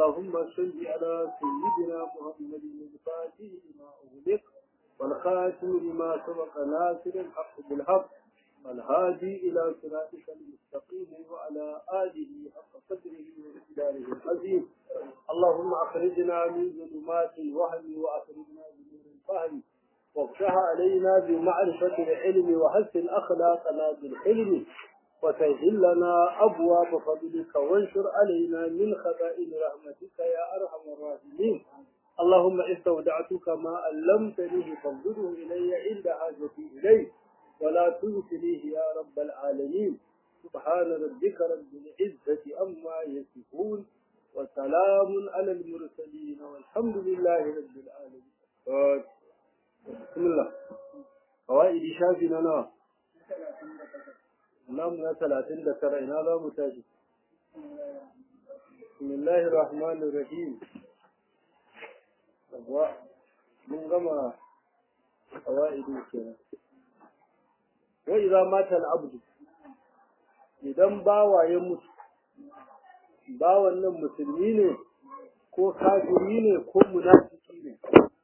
اللهم صل على سيدنا محمد الفاتح لما أغلق والخاتم لما سبق ناصر الحق بالحق والهادي إلى صراطك المستقيم وعلى آله حق قدره ومقداره العظيم اللهم أخرجنا من ظلمات الوهم وأخرجنا بنور الفهم وافتح علينا بمعرفة العلم وحسن أخلاقنا بالحلم وسهل لنا أبواب فضلك وانشر علينا من خزائن رحمتك يا أرحم الراحمين اللهم استودعتك ما علمتني فانظره إلي عند حاجتي إليه ولا تنسنيه يا رب العالمين سبحان ربك رب العزة أما يصفون وسلام على المرسلين والحمد لله رب العالمين بسم الله قوائد شافنا نوع نعم na talatin da tara ina za mu tashi bismillahir rahmanir rahim wa mun gama qawaidu kenan wa idza mata al-abdu idan bawa ya mutu bawan nan musulmi ne ko kafiri ne ko munafiki ne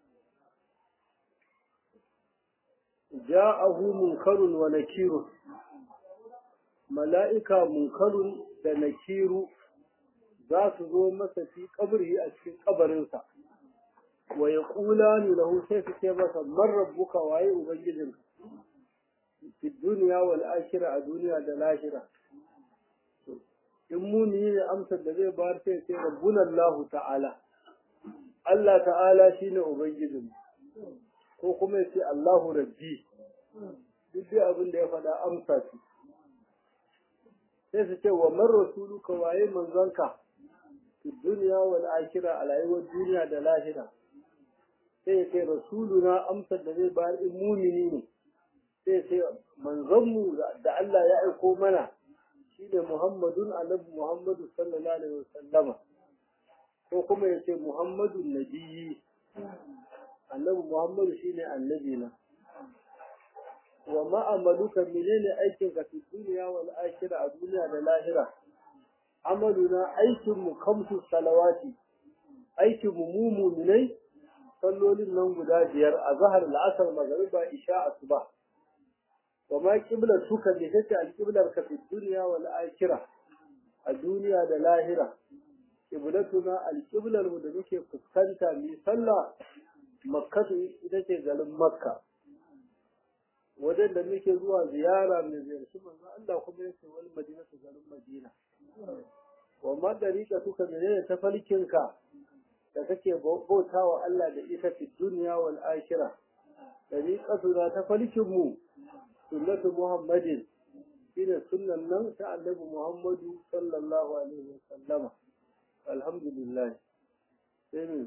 ja'ahu munkarun wa nakirun mala'ika munkarun da nakiru za su zo masa fi kabri a cikin kabarinsa wa ya kula ni lahu sai su ce masa man rabbuka waye ubangijin fi duniya wal akhira a duniya da lahira in muni ne amsar da zai bayar sai sai rabbuna Allah ta'ala Allah ta'ala shine ubangijin ko kuma ya ce Allahu rabbi duk dai abin da ya faɗa amsa ce sai su ce wa man rasuluka waye manzonka fi duniya wal akhirah a rayuwar duniya da lahira sai ya ce rasuluna amsar da zai bayar in mumini ne sai ya ce manzonmu da Allah ya aiko mana shine Muhammadun annabi Muhammadu sallallahu alaihi wasallama ko kuma ya ce Muhammadun nabiyyi annabi Muhammadu shine annabi na wa ma'amaluka menene aikin ka fi duniya wal akhirah a duniya da lahira amaluna aikin mu kamsu salawati aikin mu mu mu'minai sallolin nan guda biyar a zahar al'asar magariba isha asuba wa ma qibla suka ne tace al-qiblar ka fi duniya wal akhirah a duniya da lahira qiblatuna al-qiblar mu da muke fuskanta mi sallah makkatu ita ce garin makka wajen da muke zuwa ziyara mai ziyarci manzo Allah kuma yake wani madina su garin madina wa ma dariqa suka menene tafarkinka da kake bautawa Allah da ita fi duniya wal akhirah dariqatu na tafarkin mu sunnatu muhammadin shine sunnan nan ta annabi muhammadu sallallahu alaihi wa sallama alhamdulillah sai ne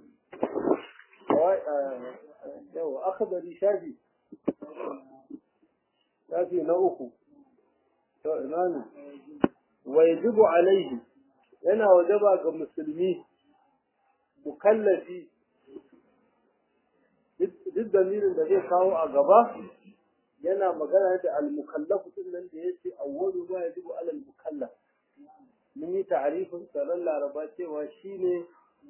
yawa akhbari shafi shafi na uku to ina ne wa yajibu alaihi yana wajaba ga musulmi mukallafi duk damirin da zai kawo a gaba yana magana da al-mukallafu din nan da yace awwalu ma yajibu alal mukallaf mun yi ta'arifin tsaron laraba cewa shine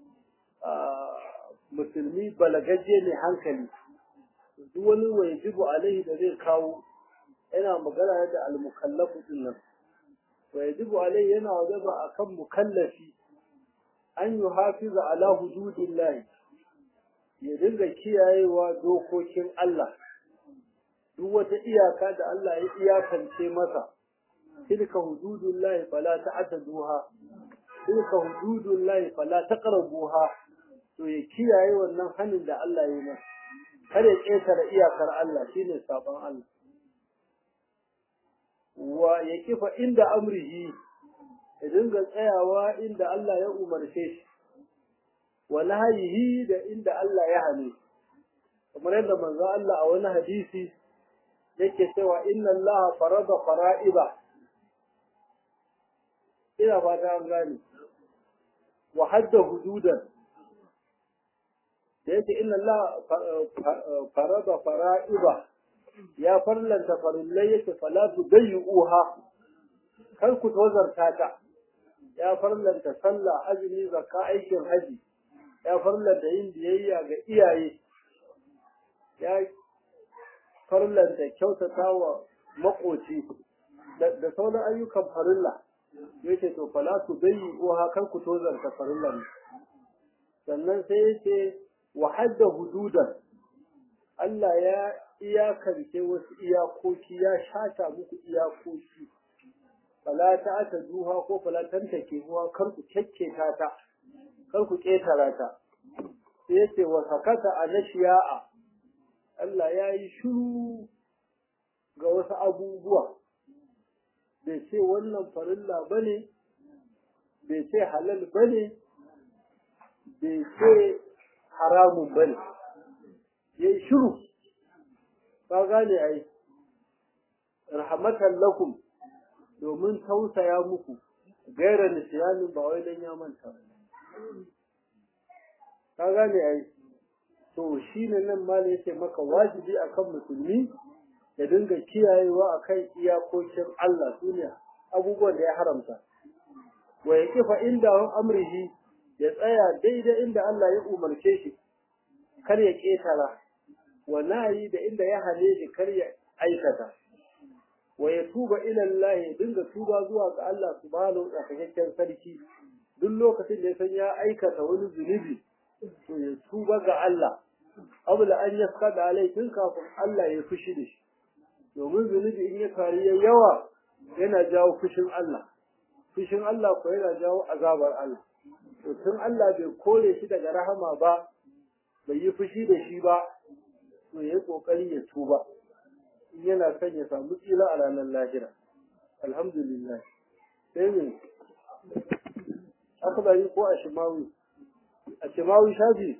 musulmi balagajje ne hankali duk wani wajibu alaihi da zai kawo yana magana da al-mukallafu din nan wajibu alaihi yana wajaba akan mukallafi an yi hafiza ala hududillahi ya dinga kiyayewa dokokin Allah duk wata iyaka da Allah ya iyakance masa tilka hududullahi fala ta'taduha tilka hududullahi fala taqrabuha to ya kiyaye wannan hanin da Allah ya yi masa kada ya ƙetare iyakar Allah shine sabon Allah wa ya kifa inda amrihi ya dinga tsayawa inda Allah ya umarce shi wa nahyihi da inda Allah ya hane kamar yadda manzo Allah a wani hadisi yake cewa inna Allah farada fara'iba ina ba ta gane wa hadda hududan da yake inna Allah farada fara'iba ya farlanta farillai yake fala tu dayyuha kar ku tozarta ta ya farlanta sallah azumi zakka aikin haji ya farlanta yin biyayya ga iyaye ya farlanta kyautata wa makoci da sauran ayyukan farilla yace to fala tu bayyi ko hakan ku tozarta farillan sannan sai yace wa hadda hududan Allah ya iyakance wasu iyakoki ya shata muku iyakoki fala ta ta duha ko fala tantake huwa kar ku kekketa ta kar ku ketara ta sai yace wa sakata anashiya'a Allah ya yi shiru ga wasu abubuwa bai ce wannan farilla bane bai ce halal bane bai ce haramun bane ya yi shiru ka gane ai rahmatan lakum domin tausaya muku gaira nisyanin ba wai dan ya manta ka gane ai to shine nan ma ne yake maka wajibi akan musulmi ya dinga kiyayewa akan iyakokin Allah sune abubuwan da ya haramta wa yaqifa inda amrihi ya tsaya daidai inda Allah ya umarce shi kar ya ketara wa nayi da inda ya hane shi kar ya aikata wa ya tuba ila Allah ya dinga tuba zuwa ga Allah subhanahu wa ta'ala sarki duk lokacin da ya san ya aikata wani zunubi to ya tuba ga Allah abla an yaskada alai tun kafin Allah ya fushi da shi domin zunubi in ya kari ya yawa yana jawo fushin Allah fushin Allah ko yana jawo azabar Allah to tun Allah bai kore shi daga rahama ba bai yi fushi da shi ba to ya kokari ya tuba in yana son ya samu tsira a ranar lahira alhamdulillah sai ne akbari ko a shimawi a shimawi shafi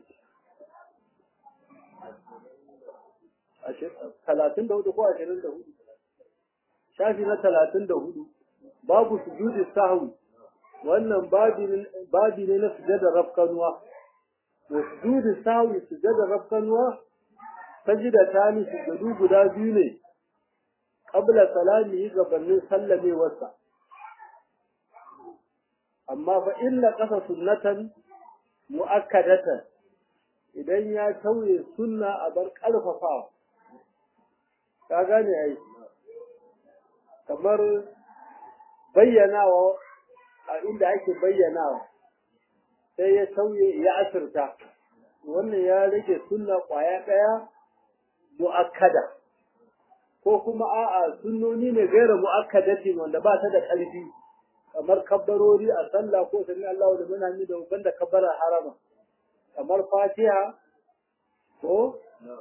talatin da hudu ko ashirin da hudu shafi na talatin da hudu babu sujudi sahwi wannan babi ne na sujada rafkanuwa wa sujudi sahwi sujada rafkanuwa sajida tani sujadu guda biyu ne qabla salami gabanin sallamewarsa amma fa illa qasa sunnatan muakkadatan idan ya tauye sunna a bar karfafawa ka gane ai kamar bayyanawa a inda ake bayyanawa sai ya tauye ya asirta wannan ya rage sunna kwaya daya mu'akkada ko kuma a'a sunnoni ne gaira mu'akkadatin wanda ba ta da ƙarfi kamar kabbarori a sallah ko sami Allah da muna ni da banda kabbara harama kamar fatiha ko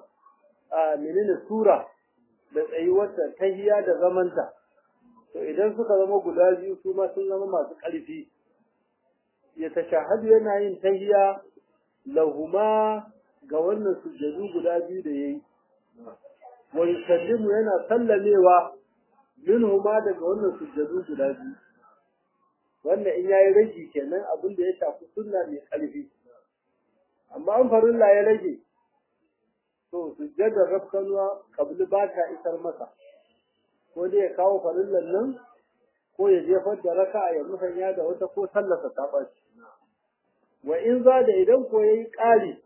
a menene sura da tsayuwarta tahiyya da zamanta to idan suka zama guda biyu su ma sun zama masu ƙarfi ya tashahadu yana yin tahiyya lahuma ga wannan sujjadu guda biyu da yayi wa yusallimu yana sallamewa minhuma daga wannan sujjadu guda biyu wannan in yayi rage kenan abin da ya shafi sunna mai ƙarfi amma an farilla ya rage to sujjadar rafkanuwa kabli ba ta isar masa ko dai ya kawo farillan nan ko ya jefar da raka'a ya musanya da wata ko sallasa ta ɓaci wa in za da idan ko yayi ƙari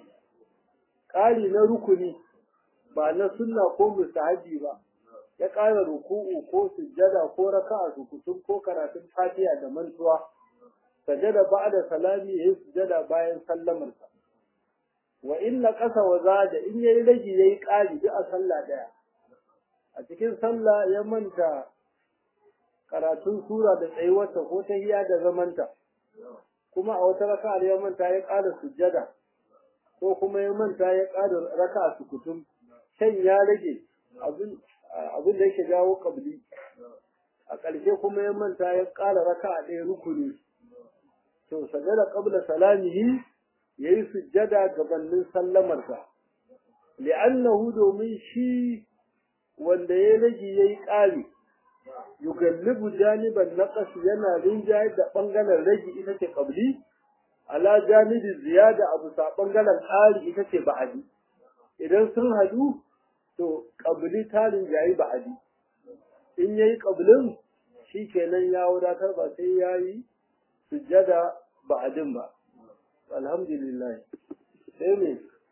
ƙari na rukuni ba na sunna ko mustahabi ba ya ƙara ruku'u ko sujjada ko raka'a sukutun ko karatun fatiha da mantuwa sajada ba'da salami yayi sujjada bayan sallamarsa wa inna qasa wa zada in yayi ragi yayi ƙari duk a sallah daya a cikin sallah ya manta karatun sura da tsayuwarta ko tahiyya da zamanta kuma a wata raka'a ya manta ya ƙara sujjada ko kuma ya manta ya ƙara raka'a sukutun shan ya rage abin abin da yake jawo kabli a ƙarshe kuma ya manta ya ƙara raka'a ɗaya rukuni to sajada qabla salamihi yayi sujjada gabanin sallamarsa li'annahu domin shi wanda ya rage yayi ƙari yugallibu janiban naqas yana rinjaye da bangaren rage ita ce qabli ala janibi ziyada abu sa bangaren ƙari ita ce ba'adi idan sun hadu to qabli ta rinjayi ba'adi in yayi qablin shikenan ya wadatar ba sai yayi sujjada ba'adin ba alhamdulillah sai me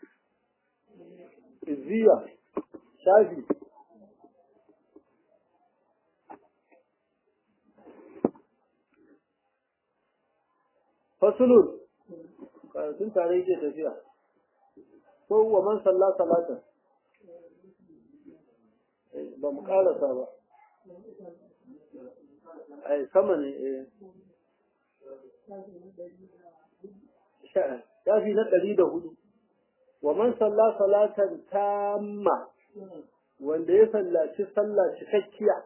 izziya shafi fasulun karatun tare yake tafiya ko wa man salla salatan ba mu karasa ba ai sama ne eh shafi na ɗari da hudu wa man salla salatan tamma wanda ya sallaci sallah cikakkiya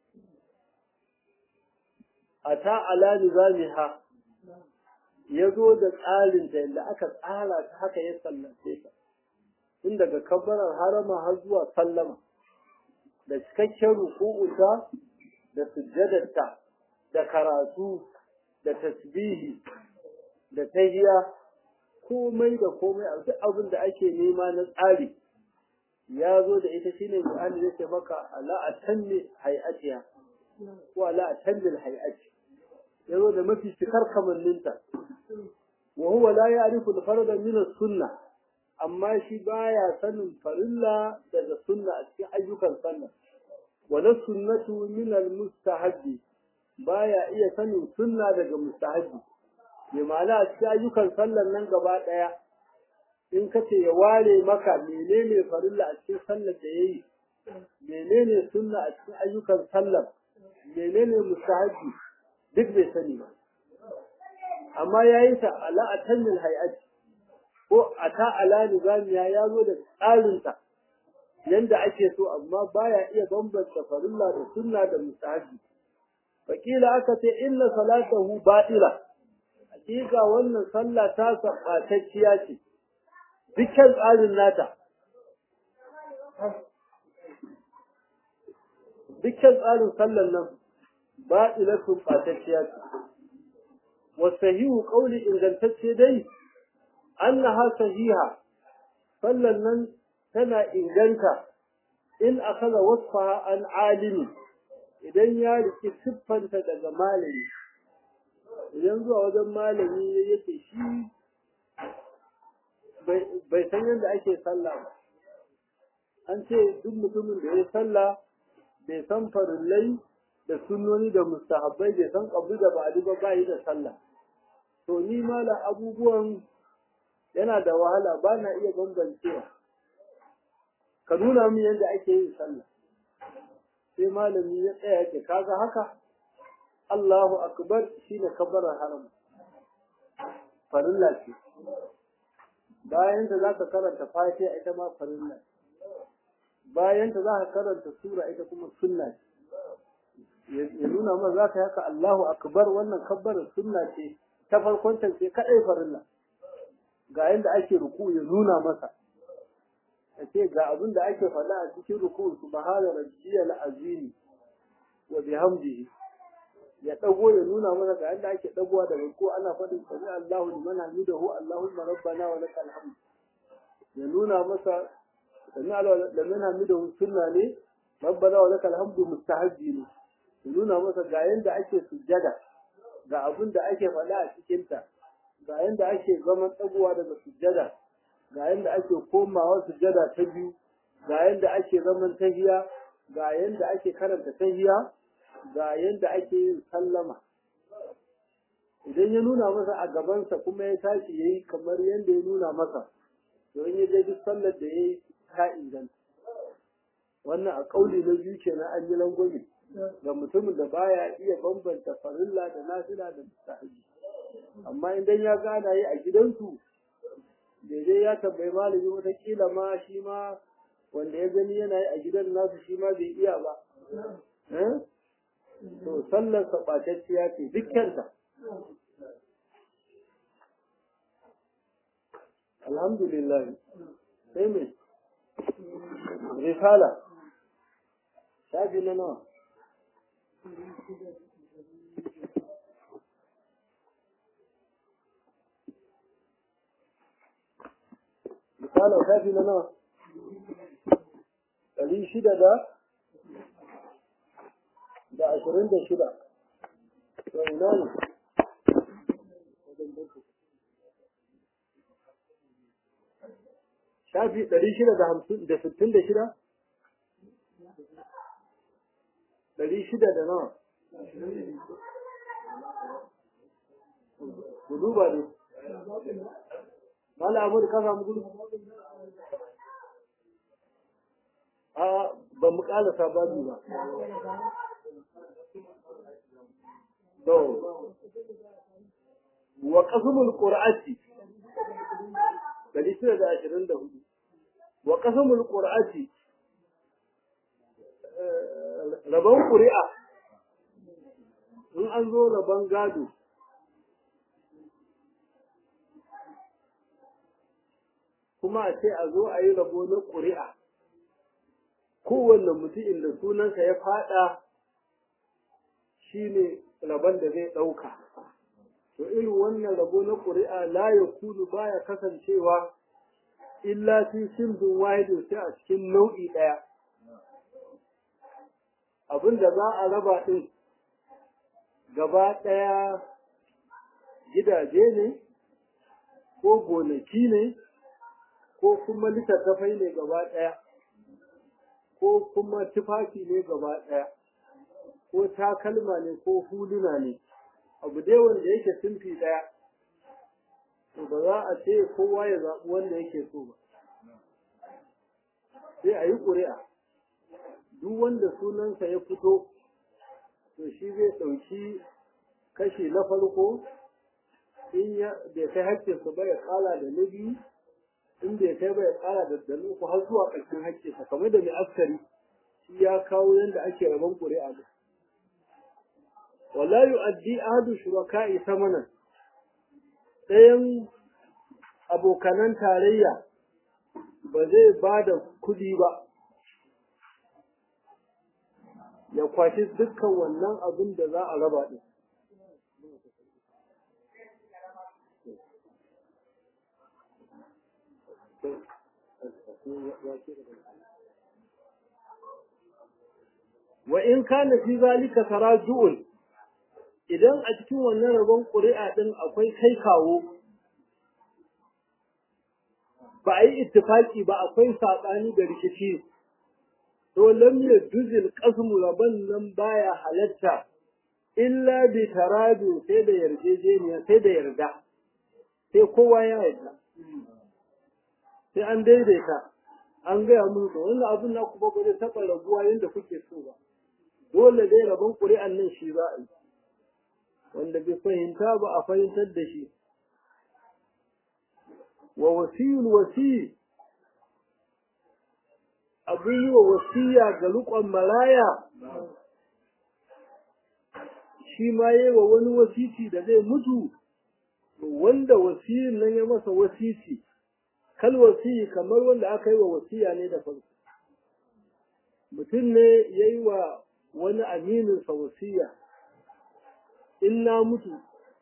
a ta ala nizamiha ya zo da tsarin da yadda aka tsara ta haka ya sallace ta tun daga kabbarar harama har zuwa sallama da cikakken ruku'unta da sujjadarta da karatu da tasbihi da tahiya komai da komai a duk abin da ake nema na tsari ya zo da ita shine Qur'ani zai ce maka ala atanni hay'atiha ko ala atanni hay'ati ya zo da mafi cikar kamanninta wa huwa la ya'rifu al-farda min as-sunnah amma shi baya sanin farilla daga sunna a cikin ayyukan sallah wala sunnatu min al-mustahabbi baya iya sanin sunna daga mustahabbi bi ma'ana a cikin ayyukan sallar nan gaba daya in kace ya ware maka menene farilla a cikin sallar da yayi menene sunna a cikin ayyukan sallar menene mustahabbi duk bai sani ba amma yayin ta ala atanil hay'ati ko a ta ala nizamiya ya zo da tsarinta yanda ake so amma baya iya bambanta farilla da sunna da mustahabi fakila aka ce inna salatahu batila hakika wannan sallah ta sabatacciya ce dukkan tsarin nata dukkan tsarin sallan nan batilatun batacciya ce wasahihu qawli ingantacce dai annaha sahiha sallan nan tana inganta in akaza wasfaha an alimi idan ya riki siffanta daga malami idan zuwa wajen malami yake shi bai san yadda ake sallah ba an ce duk mutumin da ya sallah bai san farillai da sunnoni da mustahabbai bai san kabli da ba'adi ba bai da sallah to ni mala abubuwan yana da wahala ba na iya bambancewa ka nuna min yadda ake yin sallah sai malami ya tsaya ke kaga haka Allahu akbar shine kabbarar haram farilla ce bayan ta zaka karanta fatiha ita ma farilla bayan ta zaka karanta sura ita kuma sunna ce ya nuna ma zaka haka Allahu akbar wannan kabbarar sunna ce ta farkon ta ce kadai farilla ga yadda ake ruku ya nuna masa ya ce ga abin da ake faɗa a cikin ruku subhana rabbiyal azim wa bihamdihi ya dago ya nuna masa ga yadda ake dagowa da ruku ana faɗin sami Allahu liman hamidahu Allahumma rabbana wa lakal hamd ya nuna masa sami Allahu liman hamidahu sunna ne rabbana wa lakal hamd mustahabbi ne ya nuna masa ga yadda ake sujjada ga abin da ake faɗa a cikinta ga yanda ake zaman ɗagowa daga sujjada ga yanda ake komawa sujjada ta biyu ga yanda ake zaman tahiya ga yanda ake karanta tahiya ga yanda ake yin sallama idan ya nuna masa a gabansa kuma ya tashi yayi kamar yanda ya nuna masa to in ya je duk sallar da yayi ta inganta wannan a kauli na biyu kenan an yi langwami ga mutumin da baya iya bambanta farilla da nafila da mustahabi amma idan ya gana yi a gidansu daidai ya tambayi malami watakila ma shi ma wanda ya gani yana yi a gidan nasu shi ma bai iya ba to sallar saɓatacciya ce dukkanta alhamdulillah sai mai risala shafi na nawa misali shafi na nawa ɗari shida da da ashirin da shida to ina ne shafi ɗari shida da hamsin da sittin da shida ɗari shida da nawa ku duba ne Mala Amur ka samu gudu? A ba mu ƙala sabani ba. To, wa ƙasumul ƙura'ati, ɗari shida da ashirin da hudu. Wa ƙasumul ƙura'ati, rabon ƙuri'a, in an zo rabon gado, kuma a ce a zo a yi rabo na ƙuri'a kowanne mutumin da sunansa ya fada shi ne rabon da zai ɗauka to irin wannan rabo na ƙuri'a la ya kudu baya kasancewa illa fi simdin wahidin sai a cikin nau'i ɗaya abin da za a raba ɗin gaba ɗaya gidaje ne ko gonaki ne ko kuma littattafai ne gaba ɗaya, ko kuma tufafi ne gaba ɗaya, ko takalma ne ko huluna ne, abu dai wanda yake simfi ɗaya, to ba za a ce kowa ya zaɓi wanda yake so ba. Sai a yi ƙuri'a, duk wanda sunansa ya fito, to shi zai ɗauki kashi na farko, in ya bai kai haƙƙinsa ba ya ƙala da na biyu, in bai kai ba ya kara da dalu ko har zuwa ƙarshen hakkinsa kamar da mai askari shi ya kawo yadda ake rabon ƙuri'a da wala yu'addi ahadu shuraka'i samanan ɗayan abokanan tarayya ba zai ba da kuɗi ba ya kwashi dukkan wannan abin da za a raba ɗin wa in kana fi zalika taraju'un idan a cikin wannan rabon ƙuri'a din akwai kai kawo ba a yi ittifaki ba akwai saɓani da rikici to lam yajuzil qasmu rabon nan baya halatta illa bi taradu sai da yarjejeniya sai da yarda sai kowa ya yarda sai an daidaita an gaya mun to wannan abin na kuma ba zai taɓa rabuwa yadda kuke so ba dole dai rabon ƙuri'an nan shi za a yi wanda bai fahimta ba a fahimtar da shi wa wasiyul wasi abin yi wa wasiya ga riƙon maraya shi ma yi wa wani wasiti da zai mutu wanda wasiyin nan ya masa wasiti kal wasiyi kamar wanda aka yi wa wasiya ne da farko mutum ne ya yi wa wani amininsa wasiya in na mutu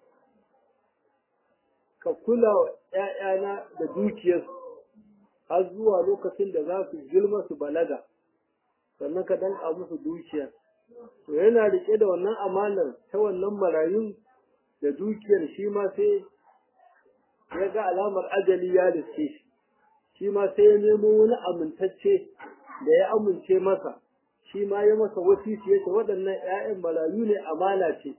ka kula wa ‘ya'yana da dukiyarsu har zuwa lokacin da za su girma su balaga sannan ka danka musu dukiyar to yana riƙe da wannan amanar ta wannan marayun da dukiyar shi ma sai ya ga alamar ajali ya riske shi shi ma sai ya nemo wani amintacce da ya amince masa shi ma ya masa wasisi yace waɗannan ‘ya'yan marayu ne amana ce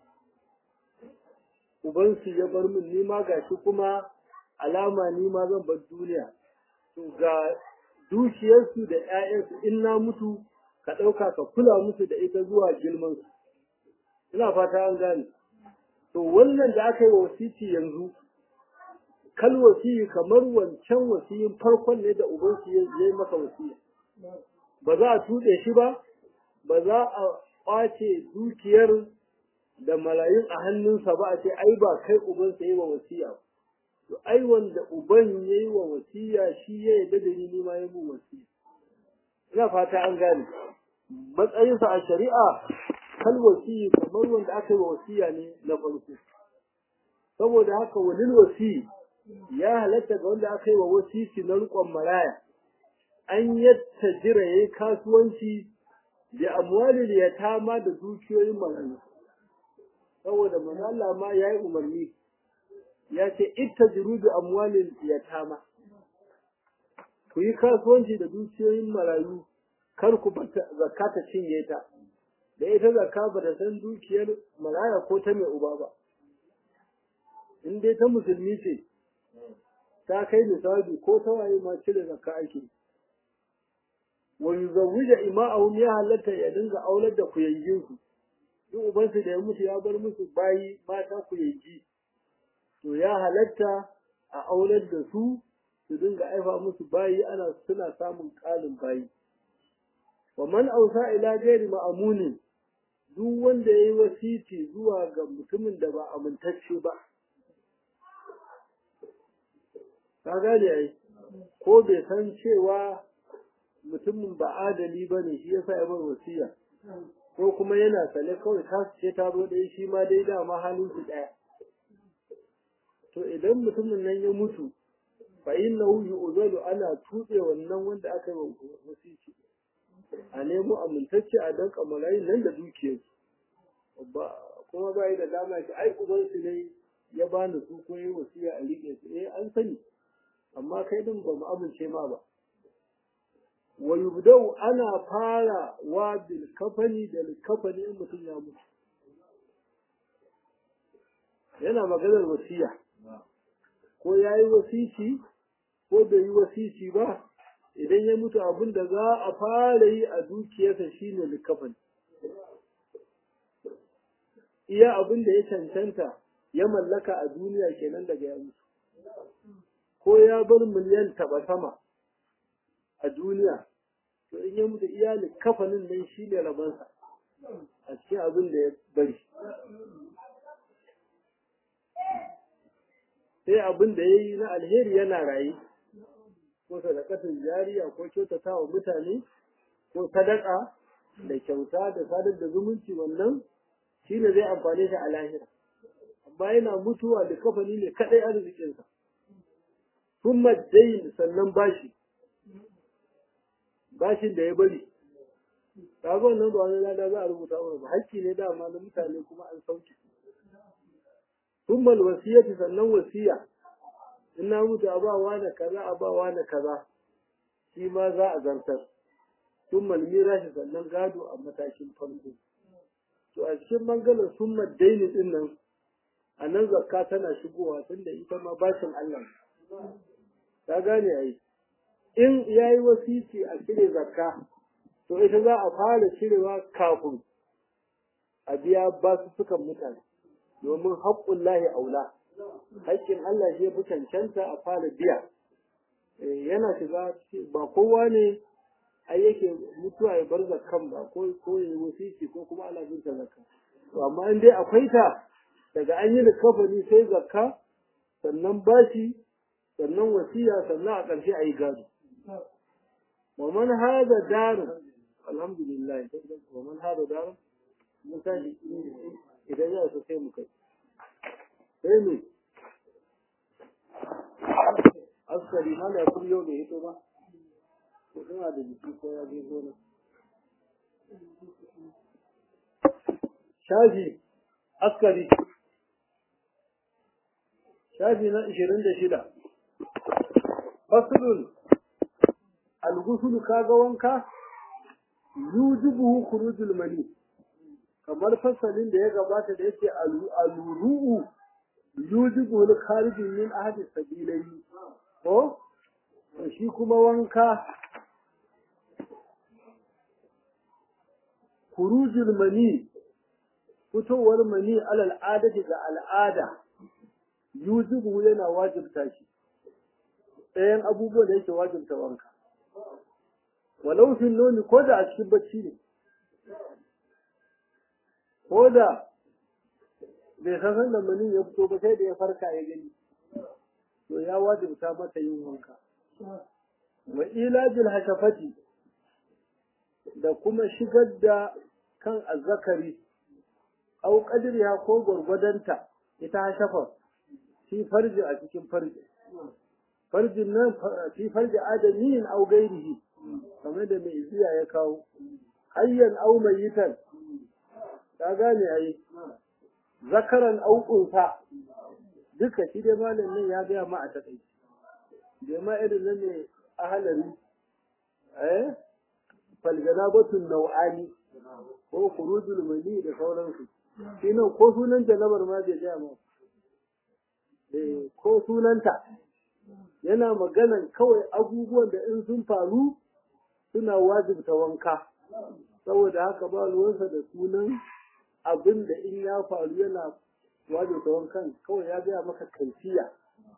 ubansu ya bar min nima gashi kuma alama nima zan bar duniya to ga dukiyarsu da ‘ya'yansu in na mutu ka ɗauka ka kula musu da ita zuwa girmansu ina fata an gane to wannan da aka yi wa wasiti yanzu kal wasiyi kamar wancan wasiyin farkon ne da ubansu ya yi masa wasiya ba za a tuɗe shi ba ba za a ƙwace dukiyar da malayun a hannunsa ba a ce ai ba kai ubansa yi wa wasiya to ai wanda uban ya yi wa wasiya shi ya yarda da ni ma ya yi wasiya ina fata an gane matsayinsa a shari'a kal wasiyi kamar wanda aka yi wa wasiya ne na farko saboda haka walil wasiyi ya halatta ga wanda aka yi wa wasisi na riƙon maraya an yadda jira ya yi kasuwanci da amwalil yatama da dukiyoyin marayu saboda manzo ma ya yi umarni ya ce ittajiru da amwalil yatama ku yi kasuwanci da dukiyoyin marayu kar ku zakka ta cinye ta da ita zakka ba ta san dukiyar maraya ko ta mai uba ba in dai ta musulmi ce ta kai misali ko ta waye ma cire zakka ake wa yuzawwija ima'ahum ya halatta ya dinga aular da kuyangin su duk ubansu da ya mutu ya bar musu bayi mata kuyangi to ya halatta a aular da su su dinga aifa musu bayi ana suna samun ƙarin bayi wa man ausa ila gairi ma'amunin duk wanda yayi wasiti zuwa ga mutumin da ba amintacce ba ka gane ai ko bai san cewa mutumin ba adali ba ne shi yasa ya bar wasiya ko kuma yana sane kawai ta ce ta zo ɗaya shi ma dai dama halin su ɗaya to idan mutumin nan ya mutu fa innahu yu'zalu ana tuɓe wannan wanda aka yi wasiki a nemo amintacce a danka malayin nan da dukiyarsu ba kuma ba da dama shi ai ubansu ne ya bani su ko yi wasiya a riƙe su eh an sani amma kai din ba mu amince ma ba wa yubdau ana fara wa bil kafani da kafani in mutum ya mutu yana maganar wasiya ko ya yi wasici ko bai yi wasici ba idan ya mutu abin da za a fara yi a dukiyarsa shine likafani iya abin da ya cancanta ya mallaka a duniya kenan daga ya mutu ko ya bar miliyan taba sama a duniya to in ya mutu iya kafanin nan shi ne rabansa a cikin abin da ya bari sai abin da ya yi na alheri yana raye ko sadakatin jariya ko kyautata wa mutane ko sadaka da kyauta da sadar da zumunci wannan shi ne zai amfane shi a lahira amma yana mutuwa da kafani ne kadai arzikinsa kuma dain sannan bashi bashin da ya bari kaga wannan ba wani lada za a rubuta mana ba hakki ne dama na mutane kuma an sauke kuma wasiyati sannan wasiya in na mutu a ba wani kaza a ba wani kaza shi ma za a zartar kuma mirashi sannan gado a matakin farko to a cikin bangaren summa daini din nan a nan zakka tana shigowa tunda ita ma bashin Allah ta gane ai in yayi wasiti a cire zakka to ita za a fara cirewa kafin a biya basu sukan mutane domin haƙƙun lahi aula haƙƙin Allah shi ya fi cancanta a fara biya yana shiga ba kowa ne ai yake mutuwa ya bar zakkan ba ko ko ya wasiti ko kuma ana bin ta zakka to amma in dai akwai ta daga an yi likafani sai zakka sannan bashi sannan wasiya sannan a ƙarshe a yi gado wa man hada daru alhamdulillah wa man hada daru mun tashi idan ya so sai mu kai sai ne askari mana ya kuma yau da hito ba ko suna da jiki ko ya je gona shafi askari shafi na ishirin da shida fasulun algusulu kaga wanka yujibuhu khurujul mani kamar fasalin da ya gabata da yake aluru yujibu li kharijin min ahadi sabilaini ko shi kuma wanka khurujul mani fitowar mani alal adati ga al'ada yujibu yana wajibta shi ɗayan abubuwan da yake wajibta wanka walau fil noni ko da a cikin bacci ne ko da bai san san da mani ya fito ba sai da ya farka ya gani to ya wajibta mata yin wanka wa ilajil hashafati da kuma shigar da kan azzakari au qadriha ko gwargwadonta ita hashafa fi farji a cikin farji farjin nan fi farji adamiyin au gairihi kamar da mai iziya ya kawo hayyan au mayitan ka gane ai zakaran au unsa duka shi dai malamin ya gaya ma a takaici bai ma irin nan ne ahalari eh falganabatun nau'ani ko khurujul mani da sauransu shi nan ko sunan janabar ma bai gaya ma eh ko sunanta yana maganan kawai abubuwan da in sun faru suna wajibta wanka saboda haka ba ruwansa da sunan abin da in ya faru yana wajibta wankan kawai ya gaya maka kantiya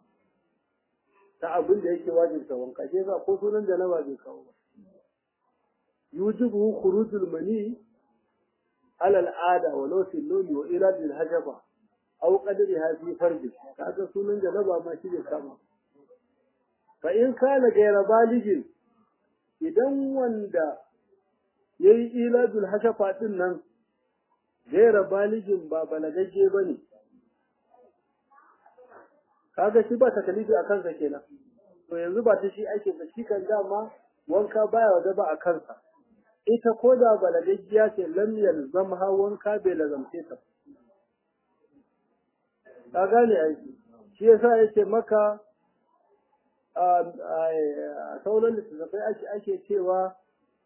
ta abin da yake wajibta wanka shi yasa ko sunan janaba bai kawo ba yujibu khurujul mani ala al'ada wa law fil lawli wa ila bil hajaba aw qadriha fi farji kaga sunan janaba ma shi bai kama fa in kana gaira baligin idan wanda yayi ila bil hajaba din nan gaira baligin ba balagagge bane kaga shi ba takalifi a kansa kenan to yanzu ba ta shi ake ba shi kan dama wanka baya wada ba a kansa ita ko da balagaggiya ce lam yalzamha wanka bai lazamce ta ka gane ai shi yasa yake maka a sauran littattafai ake ake cewa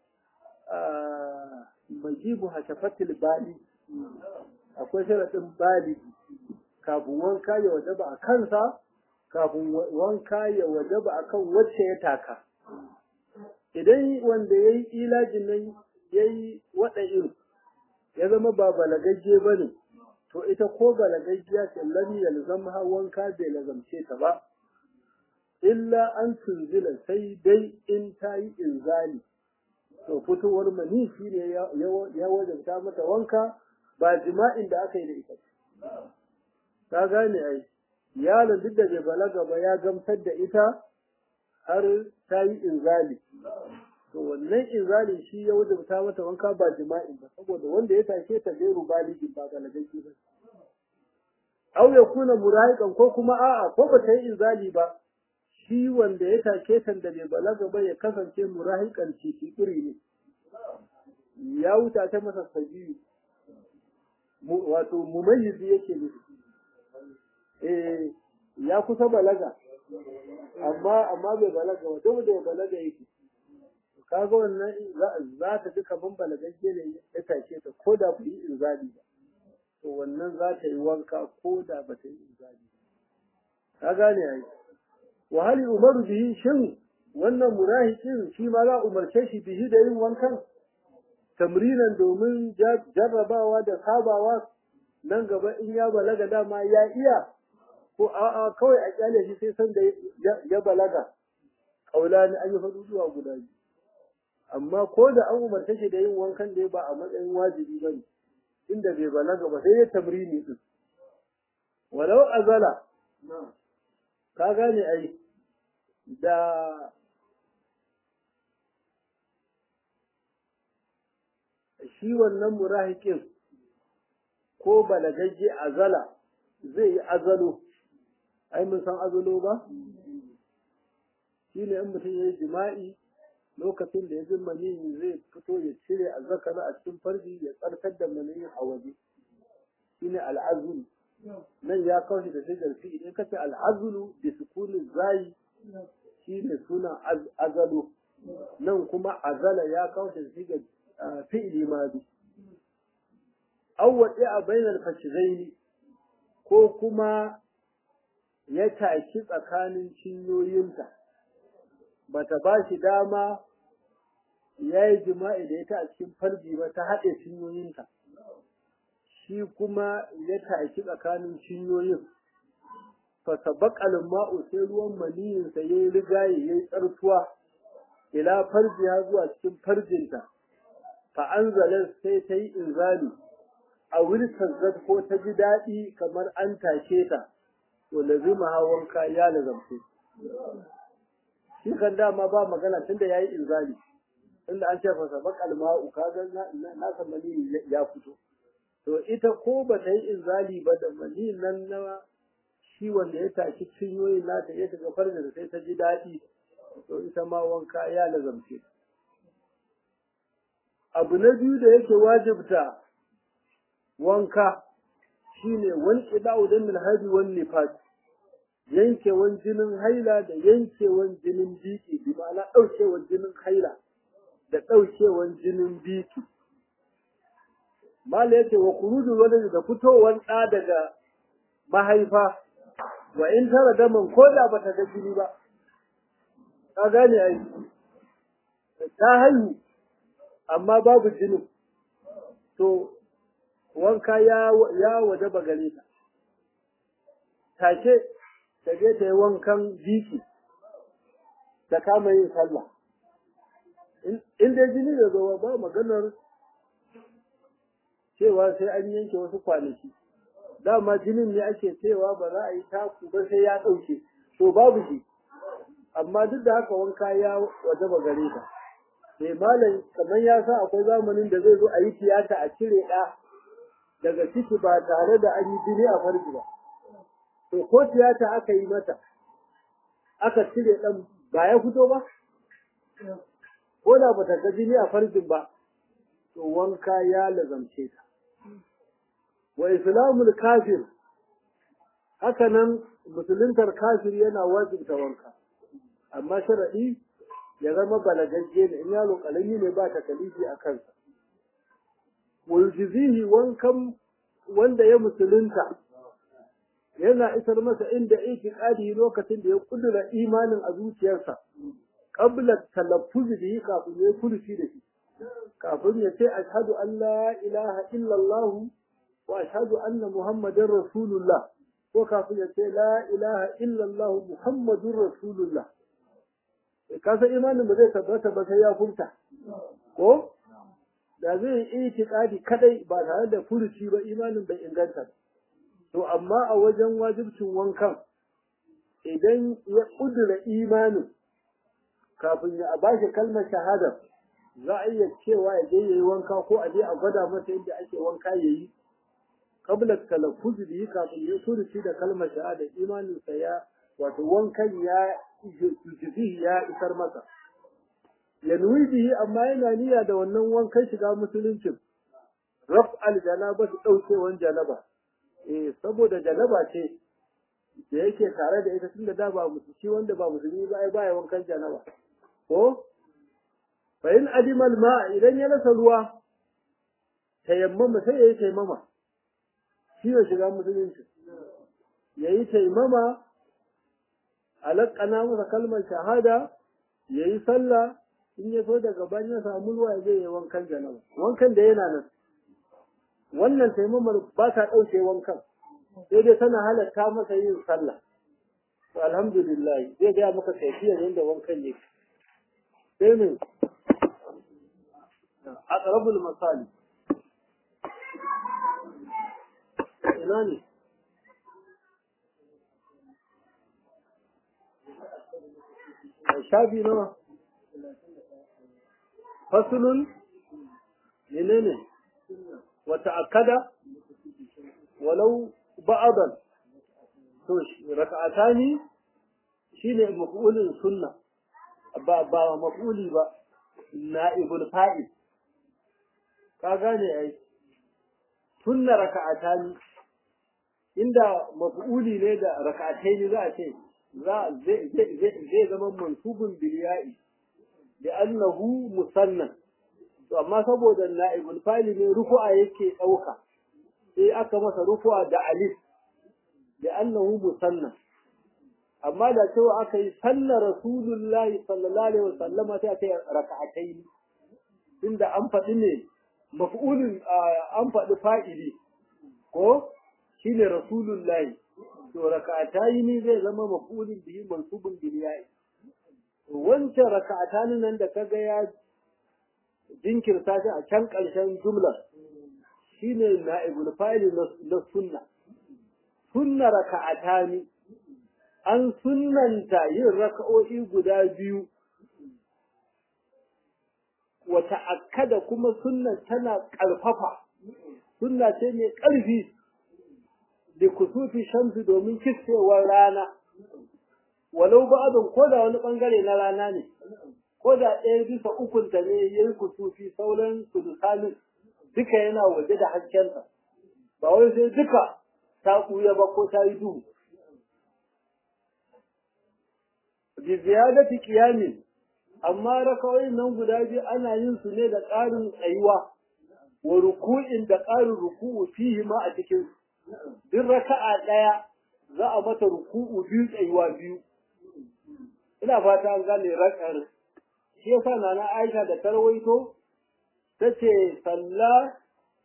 majibu hashafatil bali akwai sharaɗin bali kafin wanka ya wajaba a kansa kafin wanka ya wajaba a kan wacce ya taka idan wanda ya yi ilajin nan ya yi waɗa iri ya zama ba balagagge ba ne to ita ko balagaggiya ce lam yalzamha wanka bai lazamce ta ba illa an tunzila sai dai in ta yi inzali to fitowar mani shi ne ya wajabta mata wanka ba jima'in da aka yi da ita ka gane ai yaron duk da bai balaga ba ya gamsar da ita har ta yi inzali to wannan inzali shi ya wajabta mata wanka ba jima'in ba saboda wanda ya take ta gairu baligi ba balagagge ba aw ya kuna murahiqan ko kuma a'a ko ba ta yi inzali ba shi wanda ya take ta da bai balaga ba ya kasance murahiqan ciki iri ne ya wuta ta masa sabiyu wato mumayyizi yake nufi eh ya kusa balaga amma amma bai balaga ba dole da balaga yake kaga wannan za ta ji kaman balagagge ne ya tashe ta ko da ku yi inzali ba to wannan za ta yi wanka ko da ba ta yi inzali ba ka gane ai wa hali umaru bihi shin wannan murahikin shi ma za umarce shi bihi da yin wankan tamrinan domin jarrabawa da sabawa nan gaba in ya balaga dama ya iya ko a'a kawai a kyale shi sai san da ya balaga kaula ne an yi faɗu zuwa guda biyu amma ko da an umarta shi da yin wankan da ba a matsayin wajibi ba ne inda bai balaga ba sai ya tamrini din walau azala ka gane ai da shi wannan murahikin ko balagagge azala zai yi azalo ai mun san azalo ba shi ne in mutum ya yi jima'i lokacin da ya ji maniyi zai fito ya cire azzakara a cikin farji ya tsarkar da maniyin a waje shi ne al'azulu nan ya kawo shi da shigar fi idan ka ce al'azulu da sukunin zayi shi ne sunan azalo nan kuma azala ya kawo shi da shigar fi'ili madi awwaɗe a bainar fashizaini ko kuma ya taki tsakanin cinyoyinta bata ba shi dama ya yi jima'i da ita a cikin farji ba ta haɗe cinyoyinta shi kuma ya taki tsakanin cinyoyin fasa baƙalin ma'u sai ruwan maniyinsa ya yi rigaye ya yi tsartuwa ila farjiya zuwa cikin farjinta fa'anzalar sai ta yi inzali a wilkan ko ta ji daɗi kamar an take ta to lazima hawan ya lazamce shi kan dama ba magana tunda ya yi inzali tunda an ce fasa bakal ma'u kaga na san mani ya fito to ita ko ba ta yi inzali ba da mani nan na shi wanda ya tashi cinyoyin nata ya shiga farda da sai ta ji daɗi to ita ma wanka ya lazamce abu na biyu da yake wajibta wanka shine wani ƙida'u don milhadi wani nifas yankewan jinin haila da yankewan jinin biki bi ma'ana ɗaukewan jinin haila da ɗaukewan jinin biki mala yace wa kurudu wani da fitowar ɗa daga mahaifa wa in tara daman ko da bata ga jini ba ka gane ai ta haihu amma babu jinin to wanka ya ya waje ba gare ta take ta je ta yi wankan biki ta kama yin sallah in dai jini da zo ba maganar cewa sai an yanke wasu kwanaki dama jinin ne ake cewa ba za a yi taku ba sai ya ɗauke to babu shi amma duk da haka wanka ya waje ba gare ta mai malam kamar ya sa akwai zamanin da zai zo a yi tiyata a cire ɗa daga ciki ba tare da an yi jini a farji ba to ko tiyata aka yi mata aka cire ɗan ba ya fito ba ko da ba ta ga jini a farjin ba to wanka ya lazamce ta wa islamul kafir haka nan musuluntar kafir yana wajibta wanka amma sharaɗi ya zama balagagge ne in yaro ƙarami ne ba ta kalifi a kansa wuljizihi wankan wanda ya musulunta yana isar masa inda itiqadi lokacin da ya kudura imanin a zuciyarsa qabla talaffuz bihi kafin ya kurfi da shi kafin ya ce ashhadu an la ilaha illallah wa ashhadu anna muhammadar rasulullah ko kafin ya ce la ilaha illallah muhammadur rasulullah ka san imanin ba zai tabbata ba sai ya furta ko da zai yi itiqadi kadai ba tare da furuci ba imanin bai inganta ba to amma a wajen wajibcin wankan idan ya kudura imanin kafin ya bashi kalmar shahada za a iya cewa ya je yayi wanka ko a je a gwada masa inda ake wanka yayi qabla talaffuz bihi kafin ya furuci da kalmar shahada imanin sa ya wato wankan ya jizihi ya isar masa yanwi bihi amma yana niyya da wannan wankan shiga musuluncin raf al janaba su daukewan janaba eh saboda janaba ce da yake tare da ita tunda da ba musulmi wanda ba musulmi ba ai baya wankan janaba ko fa in adima al ma idan ya rasa ruwa tayammama sai yayi tayammama shi ya shiga musulunci yayi tayammama alaqana masa kalmar shahada yayi sallah in ya so daga bayan ya samu ruwa ya je ya wankan janaba wankan da yana nan wannan taimamar ba ta ɗauke wankan sai dai tana halatta masa yin sallah to alhamdulillah zai gaya maka kaifiyar yadda wankan yake sai ne aqrabul masali ina ne shafi nawa fasulun menene wata akada walau ba'adan to raka'atani shine maf'ulin sunna ba ba maf'uli ba na'ibul fa'il ka gane ai sunna raka'atani inda maf'uli ne da raka'ataini za a ce za zai zama mansubun bil ya'i li'annahu musanna to amma saboda na'ibul fa'il ne rufu'a yake dauka sai aka masa rufu'a da alif li'annahu musanna amma da cewa aka yi sallar rasulullahi sallallahu alaihi wasallama sai aka yi raka'ataini inda an faɗi ne maf'ulin an faɗi fa'ili ko shine rasulullahi to raka'ataini zai zama maf'ulin bihi mansubun bil ya'i wancan raka'atani nan da kaga ya jinkirta shi a can ƙarshen jumla shine na'ibul fa'il na sunna sunna raka'atani an sunnanta yin raka'o'i guda biyu wa ta'akkada kuma sunnan tana ƙarfafa sunna ce mai ƙarfi da kusufi shamsu domin kisfewar rana walau ba'adun ko da wani bangare na rana ne ko da ɗaya bisa ukunta ne ya yi kusufi sauran sulusanin duka yana waje da haskenta ba wai sai duka ta ɓuya ba ko ta yi duhu bi ziyadati qiyamin amma rakawoyin nan guda biyu ana yin su ne da ƙarin tsayuwa wa ruku'in da ƙarin ruku'u fihi ma a cikin duk raka'a ɗaya za a mata ruku'u biyu tsayuwa biyu ina fata an gane rakar shi yasa nana Aisha da tarwaito tace salla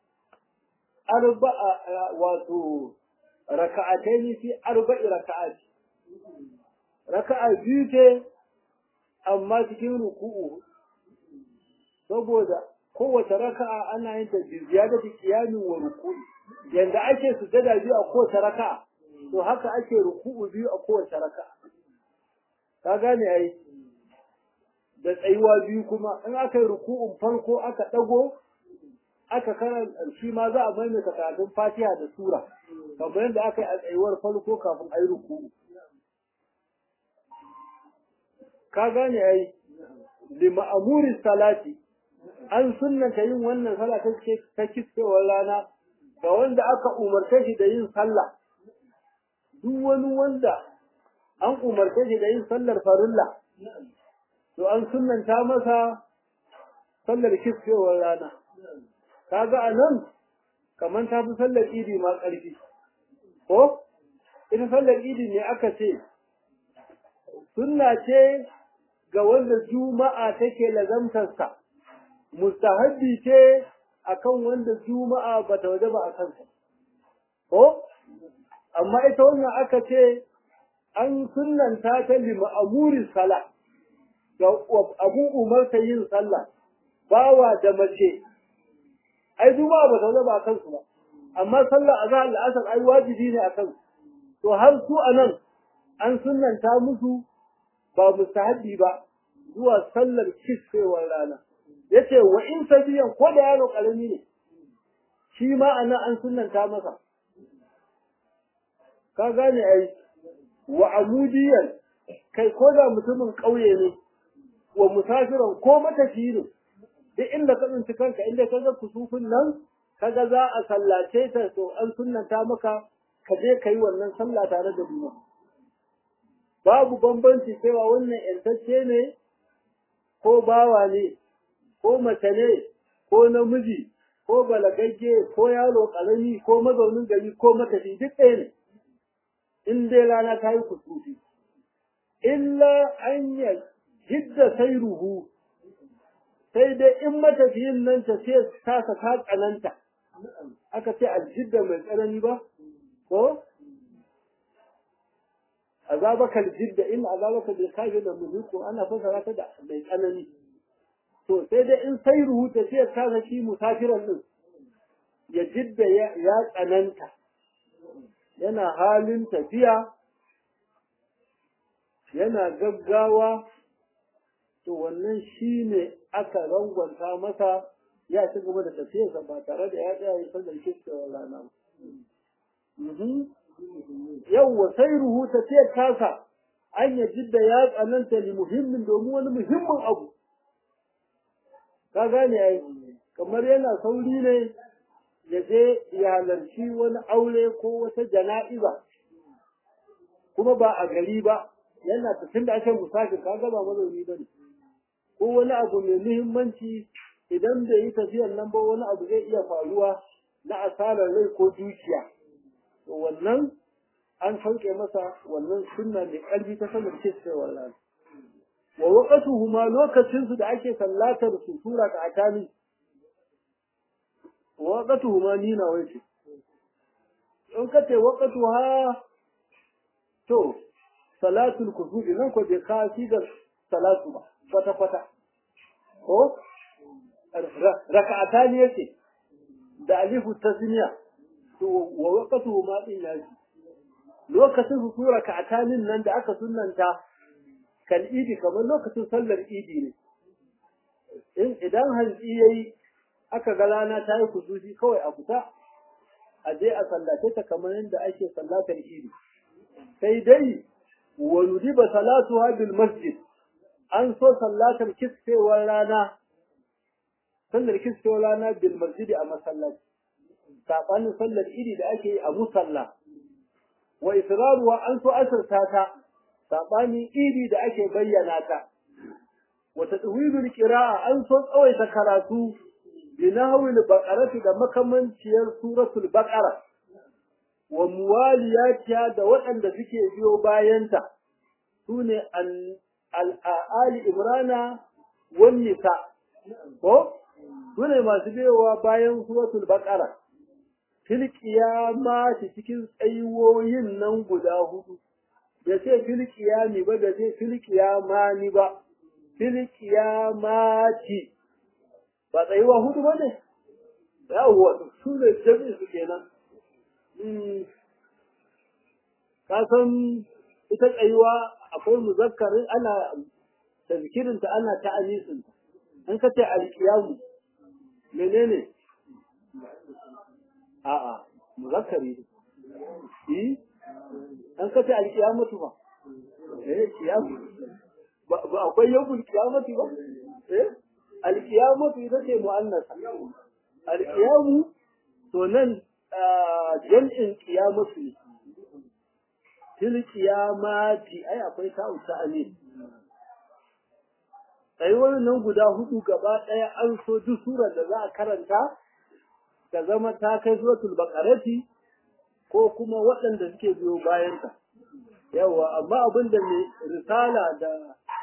arba'a wato raka'ataini fi arba'i raka'ati raka'a biyu ce amma cikin ruku'u saboda kowace raka'a ana yin ta bi ziyadati qiyamin wa ruku'i yanda ake sujada biyu a kowace raka'a to haka ake ruku'u biyu a kowace raka'a ka gane ai da tsayuwa biyu kuma in aka yi ruku'un farko aka dago aka karanta shi ma za a maimaita karatun Fatiha da sura kamar yadda aka yi a tsayuwar farko kafin a yi ruku'u ka gane ai lima'amurin salati an sunnanta yin wannan sallah ta ta kiskewar rana ga wanda aka umarce shi da yin sallah duk wani wanda an umarce shi da yin sallar farilla to an sunnanta masa sallar kiskewar rana kaga a nan kamar ta fi sallar idi ma ƙarfi ko ita sallar idi ne aka ce sunna ce ga wanda juma'a take lazamtarsa mustahabbi ce akan wanda juma'a bata waje ba a kansa ko amma ita wannan aka ce an sunnanta ta li ma'amurin sala ga abun umarta yin sallah bawa da mace ai juma'a bata waje ba a kansu ba amma sallah azhar al'asar ai wajibi ne a kansu to har su anan an sunnanta musu ba mustahabbi ba zuwa sallar kisfewar rana yace wa in sabiyan ko da yaro karami ne shi ma anan an sunnanta masa ka gane ai wa amudiyan kai ko da mutumin ƙauye ne wa musafiran ko matafiyi ne duk inda ka tsinci kanka inda ka ga kusufin nan kaga za a sallace ta to an sunnanta maka ka je ka yi wannan sallah tare da duniya babu bambanci cewa wannan ‘yantacce ne ko bawa ne ko mace ne ko namiji ko balagagge ko yaro ƙarami ko mazaunin gari ko matafi duk ɗaya ne in dai rana ta yi kusufi illa an yi jidda sai ruhu sai dai in matafiyin nan ta ce tasa ta tsananta aka ce aljidda mai tsanani ba ko azabaka aljidda in azabaka bil kafir da muhiku ana fasara ta da mai tsanani to sai dai in sai ruhu ta ce tasa shi musafiran din ya jidda ya tsananta yana halin tafiya yana gaggawa to wannan shi ne aka rangwanta masa ya ci gaba da tafiyarsa ba tare da ya tsaya ya sallar kiskewar rana ba. Yawwa sai ruhu tafiyar tasa an ya jidda ya tsananta li muhimmin domin wani muhimmin abu. Ka gane ai kamar yana sauri ne ya je ya halarci wani aure ko wata jana'iza kuma ba a gari ba yana tafin da ake musafir kaga ba mazauni ba ne. ko wani abu mai muhimmanci idan bai yi tafiyan nan ba wani abu zai iya faruwa na asarar rai ko dukiya to wannan an sauke masa wannan sunna mai ƙarfi ta sanar cewar rana wa waqatuhu ma lokacin su da ake sallatar su sura ta akami wa waqatuhu ma ni na wace in ka ce waqatuha to salatul kusufi nan ko bai ka da salatu ba kwata kwata ko raka'ata ne yake da alifu tasniya to wa waqatu ma din yaji lokacin su sura raka'atanin nan da aka sunnanta kan idi kamar lokacin sallar idi ne in idan hantsi yayi aka ga rana ta yi kusufi kawai a fita a je a sallace ta kamar yadda ake sallatar idi sai dai wa nudiba salatuha bil masjid an so sallatar kisfewar rana sallar kisfewar rana bil masjidi a masallaci sabanin sallar idi da ake yi a musalla wa israruwa an so asirta ta sabanin idi da ake bayyana ta wata tawilul qira'a an so tsawaita karatu bi nahwil baqarati da makamanciyar suratul baqara wa muwaliyatiha da waɗanda suke biyo bayanta sune al-ali imrana wan nisa ko sune masu biyowa bayan suratul baqara fil qiyamati cikin tsayuwoyin nan guda hudu da ce fil qiyami ba da ce fil qiyamani ba fil qiyamati ba tsayuwa hudu ba ne yawwa su ne jami'in su kenan ka san ita tsayuwa akwai muzakkarin ana tazkirinta ana ta'anisinta an ka ce alkiyamu menene a'a muzakkari ne yi an ka ce alkiyamatu ba eh kiyamu ba akwai yawmul kiyamati ba eh alkiyamatu ita ce mu'annasa alkiyamu to nan jam'in kiyamatu ne til kiyamati ai akwai ta'u ta'ani sai wannan guda hudu gaba daya an so duk surar da za a karanta ta zama ta kai suratul baqarati ko kuma waɗanda suke biyo bayan ta yawa amma abin da mai risala da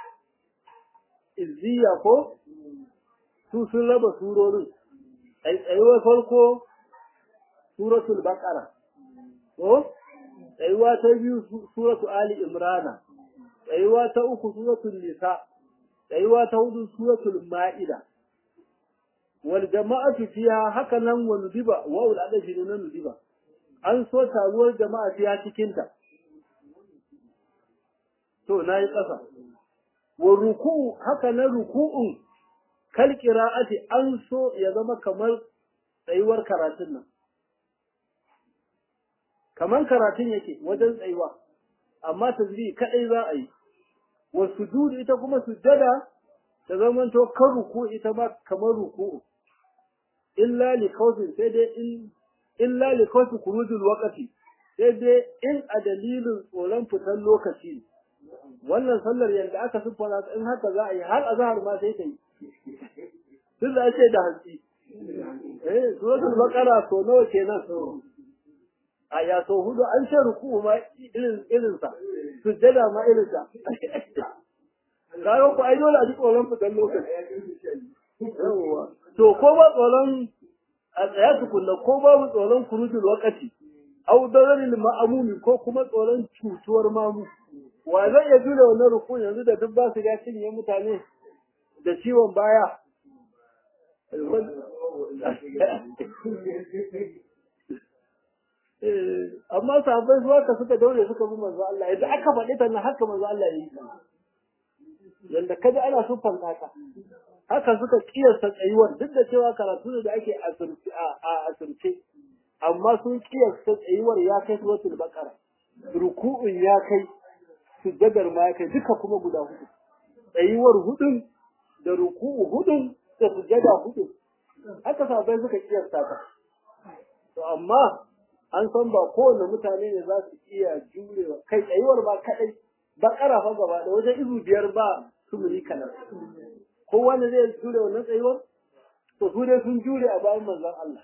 izziya ko su sun raba surorin tsayuwar farko suratul baqara ko tsayuwa ta biyu suratu ali imrana tsayuwa ta uku suratul nisa tsayuwa ta hudu suratul ma'ida wal jama'atu fiha haka nan wa nudiba wa ul adashi ne nudiba an so taruwar jama'a fiha cikin ta to nayi kasa wa ruku'u haka nan ruku'un kal qira'ati an so ya zama kamar tsayuwar karatun nan kamar karatun yake wajen tsayuwa amma tasbih kadai za a yi wa sujud ita kuma sujjada ta zamanto kan ruku ita ma kamar ruku illa li khawfin sai dai in illa li khawfi khurujul waqti sai dai in a dalilin tsoron fitan lokaci wannan sallar yanda aka siffara in haka za a yi har azhar ma sai ta yi duk da ake da hantsi eh suratul baqara so nawa kenan a ya so hudu an ce ruku ma irin irin sa sujjada ma irin sa kaga ku ai dole a ji tsoron fitan lokaci yawa to ko ba tsoron a tsaya tukunna ko babu tsoron kurujul wakati au dararil ma'amumi ko kuma tsoron cutuwar mamu wa zai iya jure wannan ruku yanzu da duk ba su ga cinye mutane da ciwon baya amma sahabbai su haka suka daure suka bi manzo Allah yadda aka faɗi ta nan haka manzo Allah ya yi yanda kaji ana sufan haka haka suka kiyasta tsayuwar duk da cewa karatu ne da ake a asirce amma sun kiyasta tsayuwar ya kai suratul baqara ruku'un ya kai sujjadar ma ya kai duka kuma guda hudu tsayuwar hudun da ruku'u hudun da sujjada hudun haka sabai suka kiyasta ta to amma an san ba kowane mutane ne za su iya jurewa kai tsayuwar ba kadai bakara fa gaba da wajen izu biyar ba su muni kanar ko wanda zai jure wannan tsayuwar to su dai sun jure a bayan manzon Allah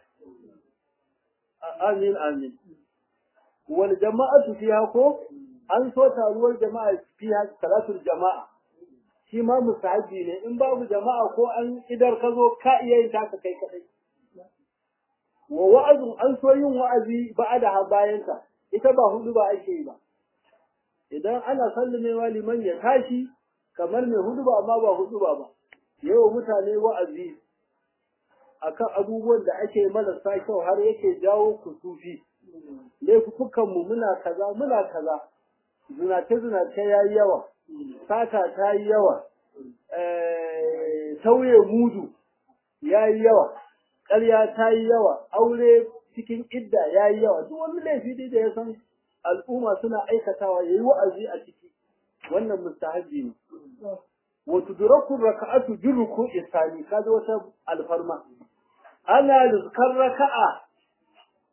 amin amin wal jama'atu fiha ko an so taruwar jama'a fiha salatul jama'a shi ma musahabi ne in babu jama'a ko an idar ka zo ka iya yin taka kai kadai wa wa'azin an so yin wa'azi ba'ada ha bayanta ita ba hudu ba ake yi ba idan ana sallamewa liman ya tashi kamar mai hudu ba amma ba hudu ba ba yawa mutane wa'azi akan abubuwan da ake marasa kyau har yake jawo kusufi laifukan mu muna kaza muna kaza zinace zinace yayi yawa sata ta yi yawa tauye mudu yayi yawa ƙarya ta yi yawa aure cikin idda yayi yawa duk wani laifi da ya san al'umma suna aikatawa yayi wa'azi a ciki wannan mustahabi ne wa tudraku raka'atu bi ruku'i sani kaje wata alfarma ana lizkar raka'a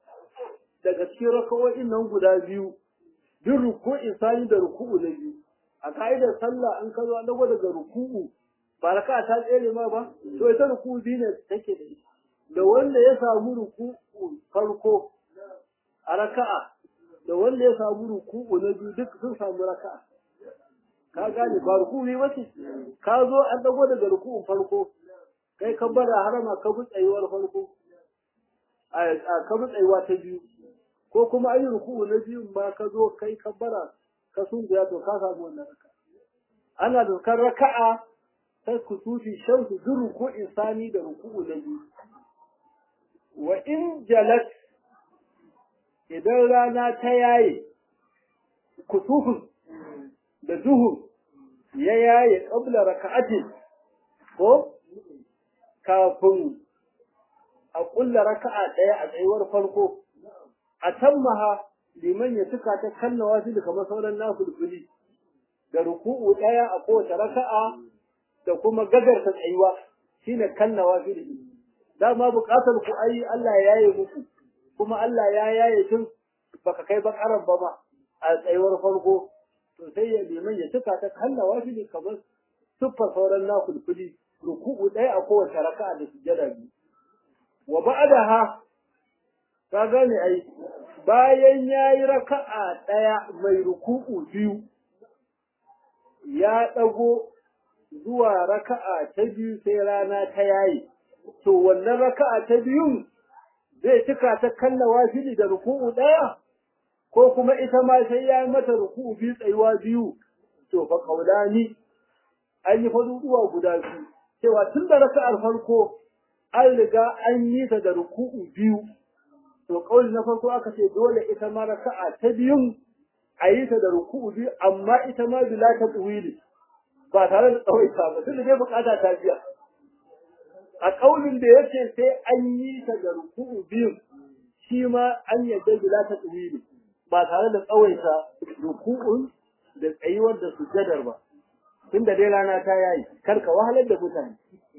daga cikin raka'o'in nan guda biyu bi ruku'i sani da ruku'u na biyu a ka'idar sallah an ka zo an dago daga ruku'u ba raka ta tsere ma ba to ita ruku'u biyu ne take da ita da wanda ya samu ruku'u farko a raka'a da wanda ya samu ruku'u na biyu duk sun samu raka'a ka gane ba ruku'u ba ce ka zo an dago daga ruku'un farko kai ka bada harama ka bi tsayuwar farko a ka bi tsayuwa ta biyu ko kuma an yi ruku'u na biyun ma ka zo kai ka bara ka sunguya to ka samu wannan raka'a ana dokar raka'a ta kusufi shamsu duk ruku'in sani da ruku'u na biyu wa in jalat idan rana ta yaye kusufin da duhu ya yaye ƙabla raka'atin ko kafin a ƙulla raka'a ɗaya a tsayuwar farko a tammaha liman ya tuka ta kannawa shi kamar sauran nafulfuli da ruku'u ɗaya a kowace raka'a da kuma gagarta tsayuwa shine kannawa shi dama buƙatar ku ai Allah ya yaye muku kuma Allah ya yaye tun baka kai bakaran ba ma a tsayuwar farko to sai ya liman ya tuka ta kannawa shi kamar siffar sauran nafulfuli ruku'u ɗaya a kowace raka'a da sujjada biyu wa ba'daha ka gane ai bayan yayi raka'a ɗaya mai ruku'u biyu ya ɗago zuwa raka'a ta biyu sai rana ta yayi to wannan raka'a ta biyun zai cika ta kallawa fili da ruku'u ɗaya ko kuma ita ma sai ya yi mata ruku'u biyu tsayuwa biyu to fa kaulani an yi faduduwa guda biyu cewa tun da raka'ar farko an riga an yi ta da ruku'u biyu to kauli na farko aka ce dole ita ma raka'a ta biyun a yi ta da ruku'u biyu amma ita ma bila ta tsuwili ba tare da tsawaita ba tun da dai bukata ta biya a kaulin da yace sai an yi ta da ruku'u biyu shi ma an yadda bila ta tsuwili ba tare da tsawaita ruku'un da tsayuwar da sujjadar ba tun da dai rana ta yayi kar ka wahalar da mutane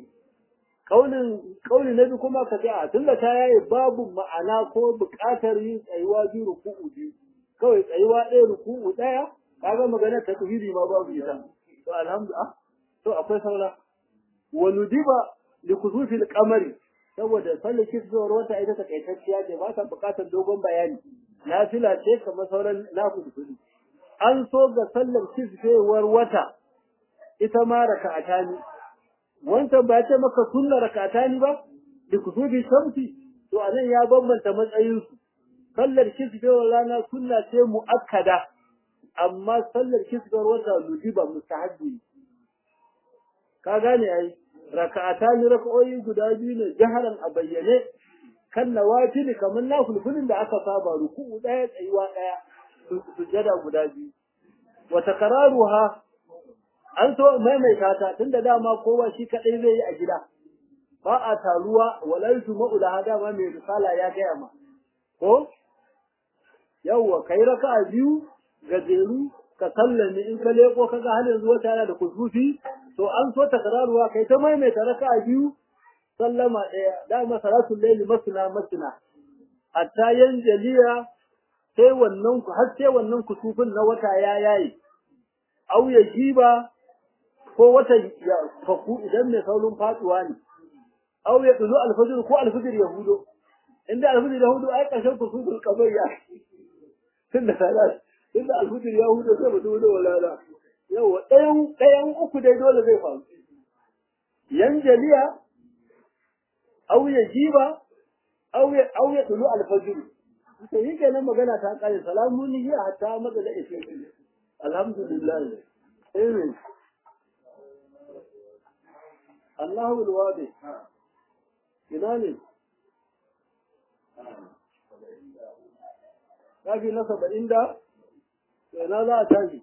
kaulin kauli na biyu kuma ka ce a tun da ta yayi babu ma'ana ko buƙatar yin tsayuwa biyu ruku'u biyu kawai tsayuwa ɗaya ruku'u ɗaya kaga magana ta tauhidi ma babu ita to alhamdulillah to akwai saura wa nudiba li kusufi al-qamari saboda sallar kisbewar wata ita ta kaitacciya ce ba ta buƙatar dogon bayani nafila ce kamar sauran nafilfili an so ga sallar kisbewar wata ita ma raka'ata ne wancan ba ce maka sunna raka'ata ne ba li kusufi shamsi to anan ya bambanta matsayinsu sallar kisbewar rana sunna ce mu'akkada amma sallar kisbewar wata lujiba mustahabbi ka gane ai raka'ata ni raka'o'i guda biyu ne jaharan a bayyane kan nawafil kamar nafilfilin da aka saba ruku'u daya tsayuwa daya sujada guda biyu wa takraruha an so maimaita ta tunda dama kowa shi kadai zai yi a gida ba a taruwa wala yujma'u la dama mai risala ya gaya ma ko yawwa kai raka'a biyu gajeru ka sallame in ka leko kaga har yanzu wata yana da kusufi to an so takraruwa kai ta maimaita raka'a biyu sallama ɗaya dama salatul layli masna masna hatta yanjaliya sai wannan har sai wannan kusufin na wata ya yayi au ya jiba ko wata ya faku idan mai saurin faduwa ne au ya tulu alfajir ko alfajir ya hudo inda alfajir ya hudo ai ƙarshen kusufin kamar ya tunda salat tunda alfajir ya hudo sai mutum da walala yawa ɗayan ɗayan uku dai dole zai faru yanjaliya au ya jiba au ya au ya tulu alfajir to yi kenan magana ta kare salamun hiya hatta madala ishe alhamdulillah amen Allahu alwadi ina ne shafi na saba'in da ina za a tashi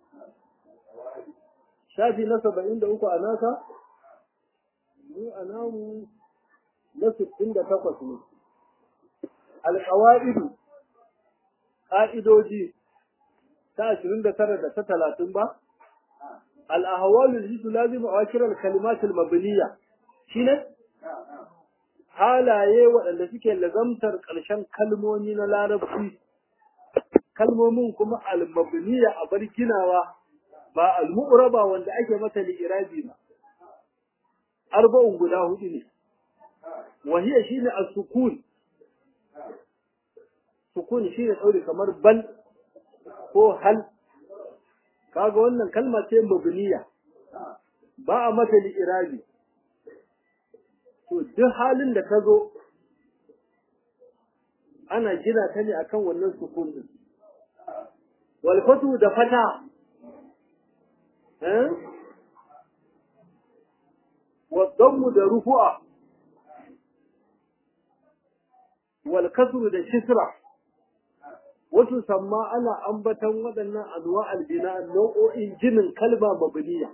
shafi na saba'in da uku a nasa mu a namu na sittin da takwas ne alƙawa'idu ƙa'idoji ta ashirin da tara da ta talatin ba al'ahawalu da su lazimu a wakirar kalimatul mabiliya shi ne halaye waɗanda suke lazamtar ƙarshen kalmomi na larabci kalmomin kuma al-mabiliya a bar ginawa ba al-mu'raba wanda ake mata li'irabi ba arba'un guda hudu ne wahiya shine as-sukun sukun shine daure kamar bal ko hal kaga wannan kalma ce mabniya ba a mata li'irabi to duk halin da ka zo ana gina ta ne akan wannan sukun din wal fatu da fata eh wa dammu da rufu'a wal kasru da kisra wato samma ana ambatan waɗannan anwa albina nau'o'in jinin kalma mabniya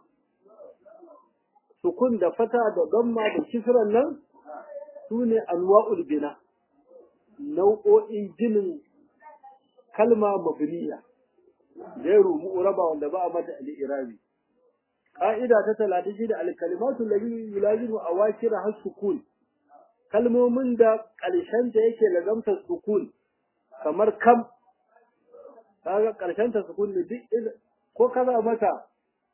sukun da fata da damma da kisran nan sune anwa'ul bina nau'o'in jinin kalma mabniya gairu mu'raba wanda ba a mata al-irabi qa'ida ta 36 al-kalimatu allati yulazimu awakira has-sukun kalmomin da ƙarshen ta yake lazamta sukun kamar kam kaga ƙarshen ta sukun ne duk ko kaza mata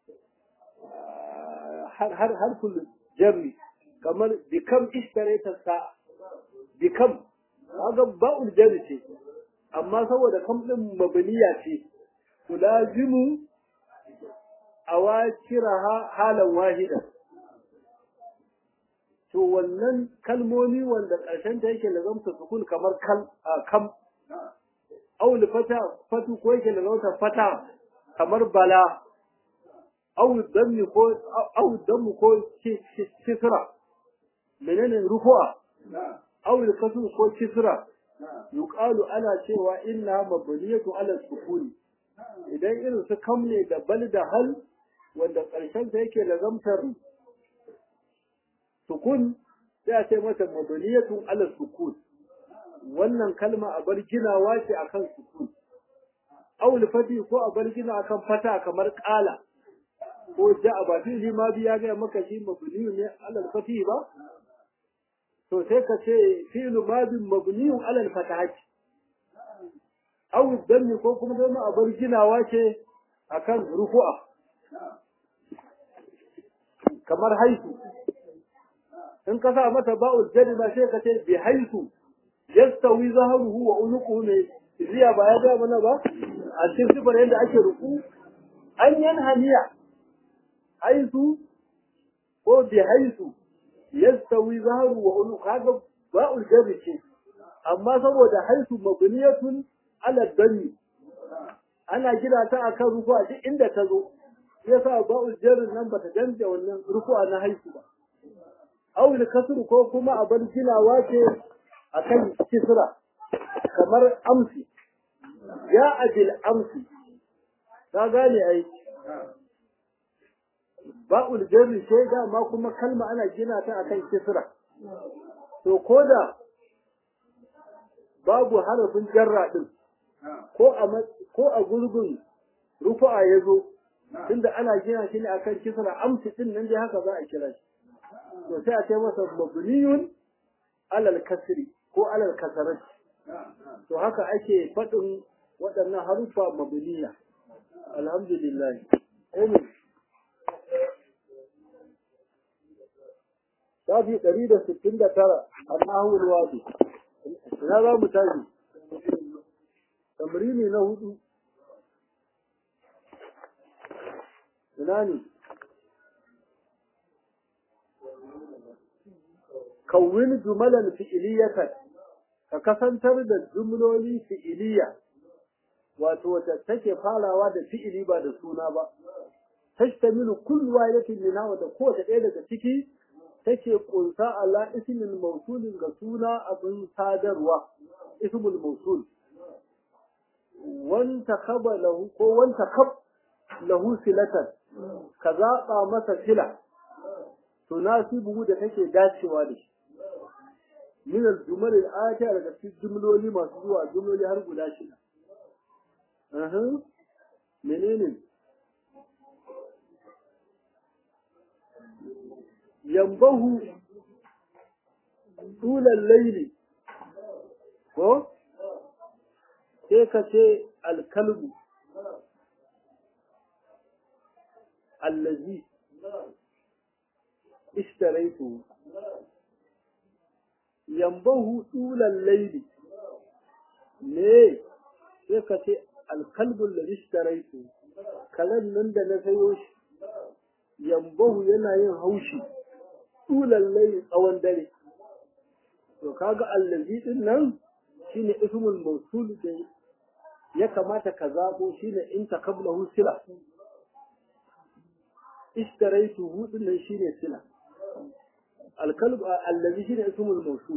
har har har kullu jarri kamar bikam ishtarayta sa bikam kaga ba'ul jarri ce amma saboda kam din mabniya ce tulazimu awakiraha halan wahida to wannan kalmomi wanda ƙarshen ta yake lazamta sukun kamar kal kam aw fata fatu ko yake lazamta fata kamar bala aw dammi ko aw dammu ko kisra menene rufu'a aw kasru ko kisra yuqalu ana cewa inna mabniyatu ala sukuni idan irin su kam ne da bal da hal wanda ƙarshen ta yake lazamtar sukun sai a ce mata mabniyatun ala sukun wannan kalma a bar ginawa ce akan sukun aul fati ko a bar gina akan fata kamar qala ko ja'a ba fi ma biya ga maka shi mabniyun ne ala fati ba to sai ka ce fi'lu madin mabniyun ala fatahati aw dammi ko kuma dai a bar ginawa ce akan rufu'a kamar haitu in ka sa mata ba'ul jadi ba sai ka ce bi haitu yastawi zahruhu wa unuquhu ne riya ba ya ga mana ba a cikin sifar yadda ake ruku an yanhaniya haitu ko bi haitu yastawi zahru wa unuquhu kaga ba'ul jadi ce amma saboda haitu mabniyatun ala dami ana gina ta akan ruku'a duk inda ta zo yasa ba'ul jarin nan bata danja wannan ruku'a na haitu ba awil kasr ko kuma a bar ginawa ce akan kisra kamar amsi ya abil amsi ka gane ai ba'ul jarri ce dama kuma kalma ana gina ta akan kisra to koda babu harafin jarra din ko a ko a gurgun rufu'a yazo tunda ana gina shi ne akan kisra amsi din nan dai haka za a kira shi to sai a ce masa mabniyun alal kasri ko alal kasarat to haka ake faɗin waɗannan harufa mabniya alhamdulillah amin Shafi ɗari da sittin da tara a nahul wadi. Ina za mu tashi? Tamrini na hudu. Ina ne? kawwin jumalan fi'iliyatan ka kasantar da jumloli fi'iliya wato wata take farawa da fi'ili ba da suna ba tashtamilu kullu wahidatin minha wa kowace ɗaya daga ciki take kunsa ala ismin mawsulin ga suna abin sadarwa ismul mawsul wanta khaba lahu ko wanta khab lahu silatan ka zaɓa masa sila tunasibu da take dacewa da shi min al-jumal al-atiya daga cikin jumloli masu zuwa jumloli har guda shida aha menene yambahu tulal layli ko sai ka ce alkalbu allazi ishtaraitu yambahu tulal layli ne sai ka ce alkalbul da ishtaraitu kalan nan da na sayo shi yambahu yana yin haushi tulal layli tsawon dare to kaga allazi din nan shine ismul mawsul da ya kamata ka zabo shine in takablahu sila ishtaraitu hudun nan shine sila alkalb allazi shine ismul mawsul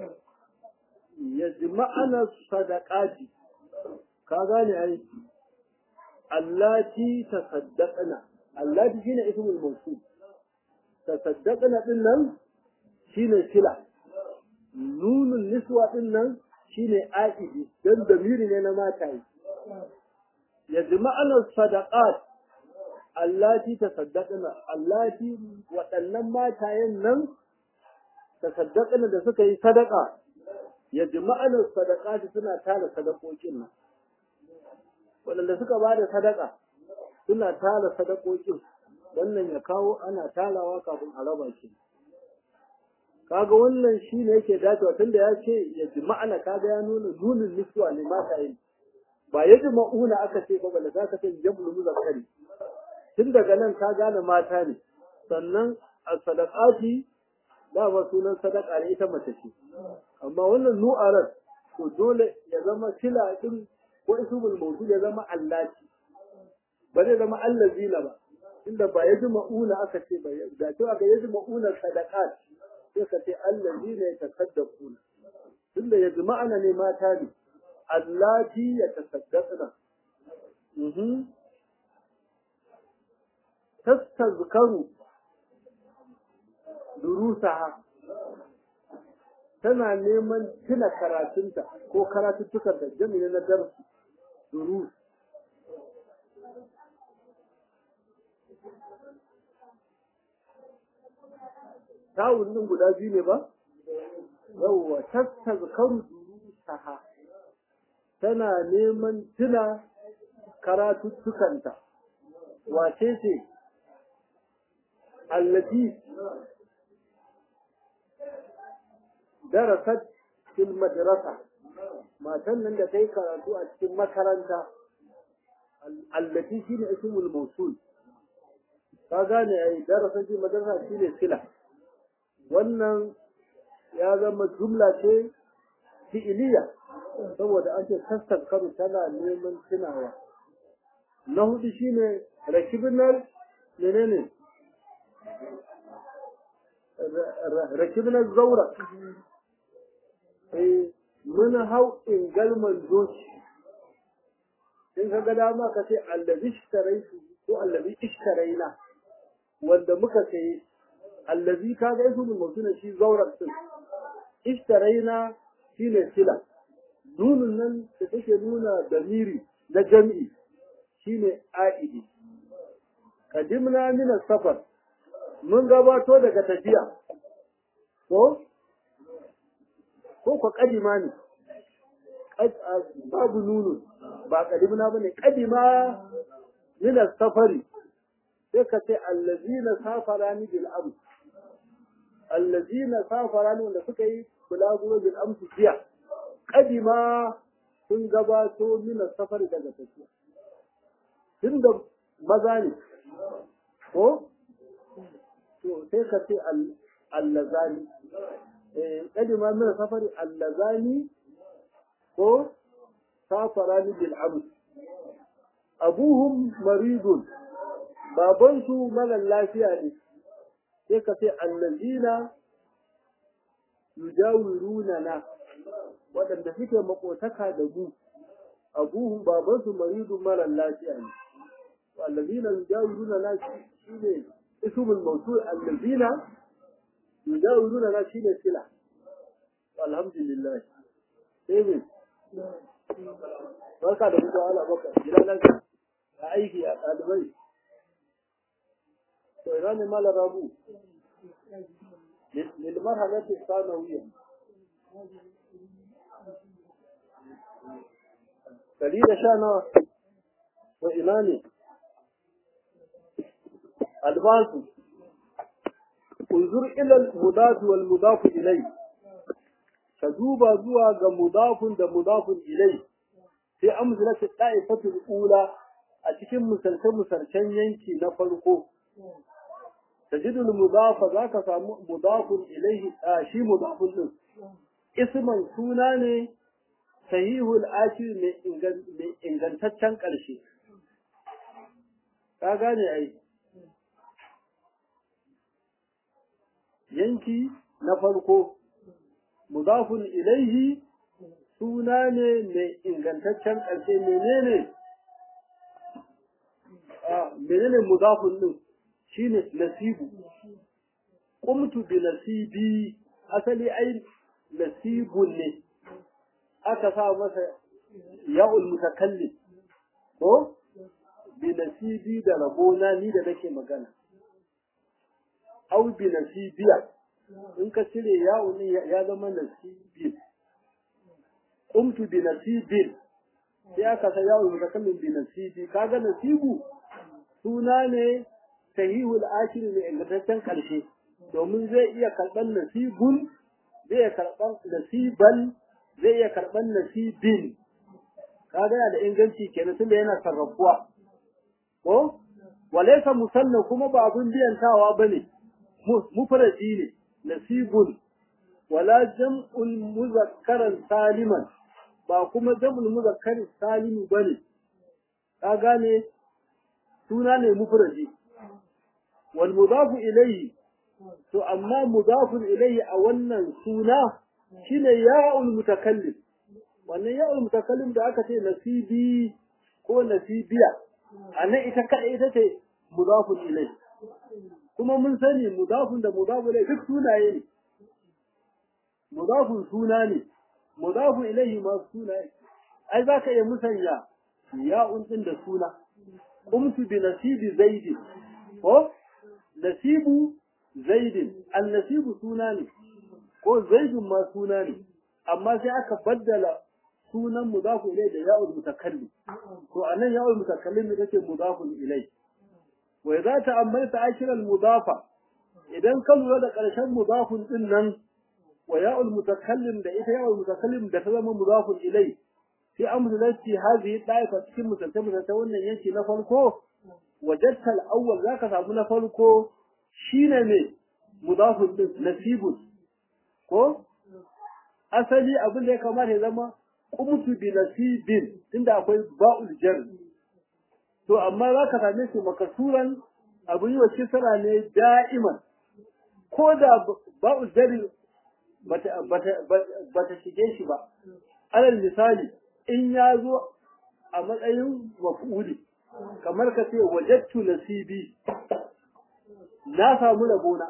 yajma'ana sadaqati ka gane ai allati tasaddaqna allati shine ismul mawsul tasaddaqna din nan shine sila nunun niswa din nan shine aidi dan damiri ne na mataye yajma'ana sadaqat allati tasaddaqna allati waɗannan matayen nan tasaddaqna da suka yi sadaka yajma'ana sadaqati suna tara sadakokin nan waɗanda suka ba da sadaka suna tara sadakokin wannan ya kawo ana tarawa kafin a raba shi kaga wannan shi ne yake dacewa tunda ya ce ya ji ma'ana kaga ya nuna nunin niswa ne mata yin ba ya ji ma'una aka ce ba bala za ka ce jam'ul muzakkari tun daga nan ka gane mata ne sannan a sadaqati dama sunan sadaka ne ita mace ce amma wannan nu'arar to dole ya zama sila din ko ismul mawdu ya zama allati ba zai zama allazina ba inda ba ya ji ma'una aka ce ba da cewa ga ya ji ma'una sadaqat sai ka ce allazina yatasaddaquna tunda ya ji ma'ana ne mata ne allati yatasaddaqna mhm tastazkaru durusaha tana neman tuna karatunta ko karatuttukan da jami'in na darsu durus tawun din guda biyu ne ba yawwa tastazkaru durusaha tana neman tuna karatuttukanta wace ce allati darasat fil madrasa matan nan da ta yi karatu a cikin makaranta allati shine ismul mawsul ka gane ai darasat fil madrasa shine sila wannan ya zama jumla ce fi'iliya saboda an ce tastakaru tana neman tunawa na hudu shine rakibinar menene rakibinar zaura eh mun hau ingalman doki in ka ga dama ka ce allazi ishtaraitu ko allazi ishtaraina wanda muka sayi allazi ka ga isu mun mutuna shi zaurar din ishtaraina shine sila nunun nan da take nuna damiri na jam'i shine aidi kadimna min safar mun gabato daga tafiya ko ko ko kadima ne babu nunu ba kadimna bane kadima min safari sai ka ce allazina safarani bil amr allazina safarani wanda suka yi bulaguro bil amr jiya kadima sun gabato min safari daga tafiya tunda maza ne ko to sai ka ce allazani eh kadima min safari allazani ko safarani bil amr abuhum maridun babansu mara lafiya ne sai ka ce allazina yujawiruna na waɗanda suke makotaka da mu abuhum babansu maridun mara lafiya ne allazina yujawiruna na shine ismul mawsul allazina yujawiruna na shine sila alhamdulillah sai me barka da mutuwa ala baka gida lafiya a aiki a ɗalibai to ina ne mala rabu للمرحلة الثانوية دليل شانا وإمامي albasu unzur ila al-mudaf wal mudaf ilay ka duba zuwa ga mudafun da mudafun ilay sai amsalatu da'ifatul ula a cikin misalce misalcen yanki na farko tajidu al-mudafa zaka samu mudafun ilayhi shi mudafun din isman suna ne sahihul akhir mai ingantaccen ƙarshe ka gane ai yanki na farko mudafun ilaihi suna ne mai ingantaccen ƙarshe menene a menene mudafun din shine nasibu qumtu bi nasibi asali ai nasibun ne aka sa masa ya'ul mutakallim ko bi nasibi da rabona ni da nake magana au bi nasibiya in ka cire ya'ul ne ya zama nasibi qumtu bi nasibin sai aka sa ya'ul mutakallim bi nasibi kaga nasibu suna ne sahihul akhir ne ingantaccen karshe domin zai iya karban nasibun zai iya karban nasiban zai iya karɓar nasibin kaga yana da inganci kenan tunda yana sarrafuwa ko walaysa musanna kuma ba abun biyantawa bane mufradi ne nasibun wala jam'ul muzakkaran saliman ba kuma jam'ul muzakkarin salimu bane ka gane suna ne mufradi wal mudafu ilayhi to amma mudafun ilayhi a wannan suna shine ya'ul mutakallim wannan ya'ul mutakallim da aka ce nasibi ko nasibiya anan ita kada ita ce mudafun ilai kuma mun sani mudafun da mudafun ilai duk sunaye ne mudafun suna ne mudafun ilaihi ma sunaye ai za ka iya musanya ya'un din da suna qumtu bi nasibi zaidi ko nasibu zaidin an nasibu suna ne ko zaidun ma suna ne amma sai aka baddala sunan mudafu ilai da ya'ul mutakallim to anan ya'ul mutakallim ita ce mudafun ilai wa idza ta'ammalta akira al mudafa idan ka lura da karshen mudafun din nan wa ya'ul mutakallim da ita ya'ul mutakallim da ta zama mudafun ilai sai amsalati hadhihi daifa cikin misalta misalta wannan yanki na farko wajadta al awwal zaka samu na farko shine ne mudafun din nasibun ko asali abin da ya kamata ya zama kumtu bi nasibin tunda akwai ba'ul jar to amma za ka same shi makasuran abin yi wa kisra ne da'iman ko da ba'ul jar bata bata shige shi ba alal misali in ya zo a matsayin maf'uli kamar ka ce wajattu nasibi na samu rabona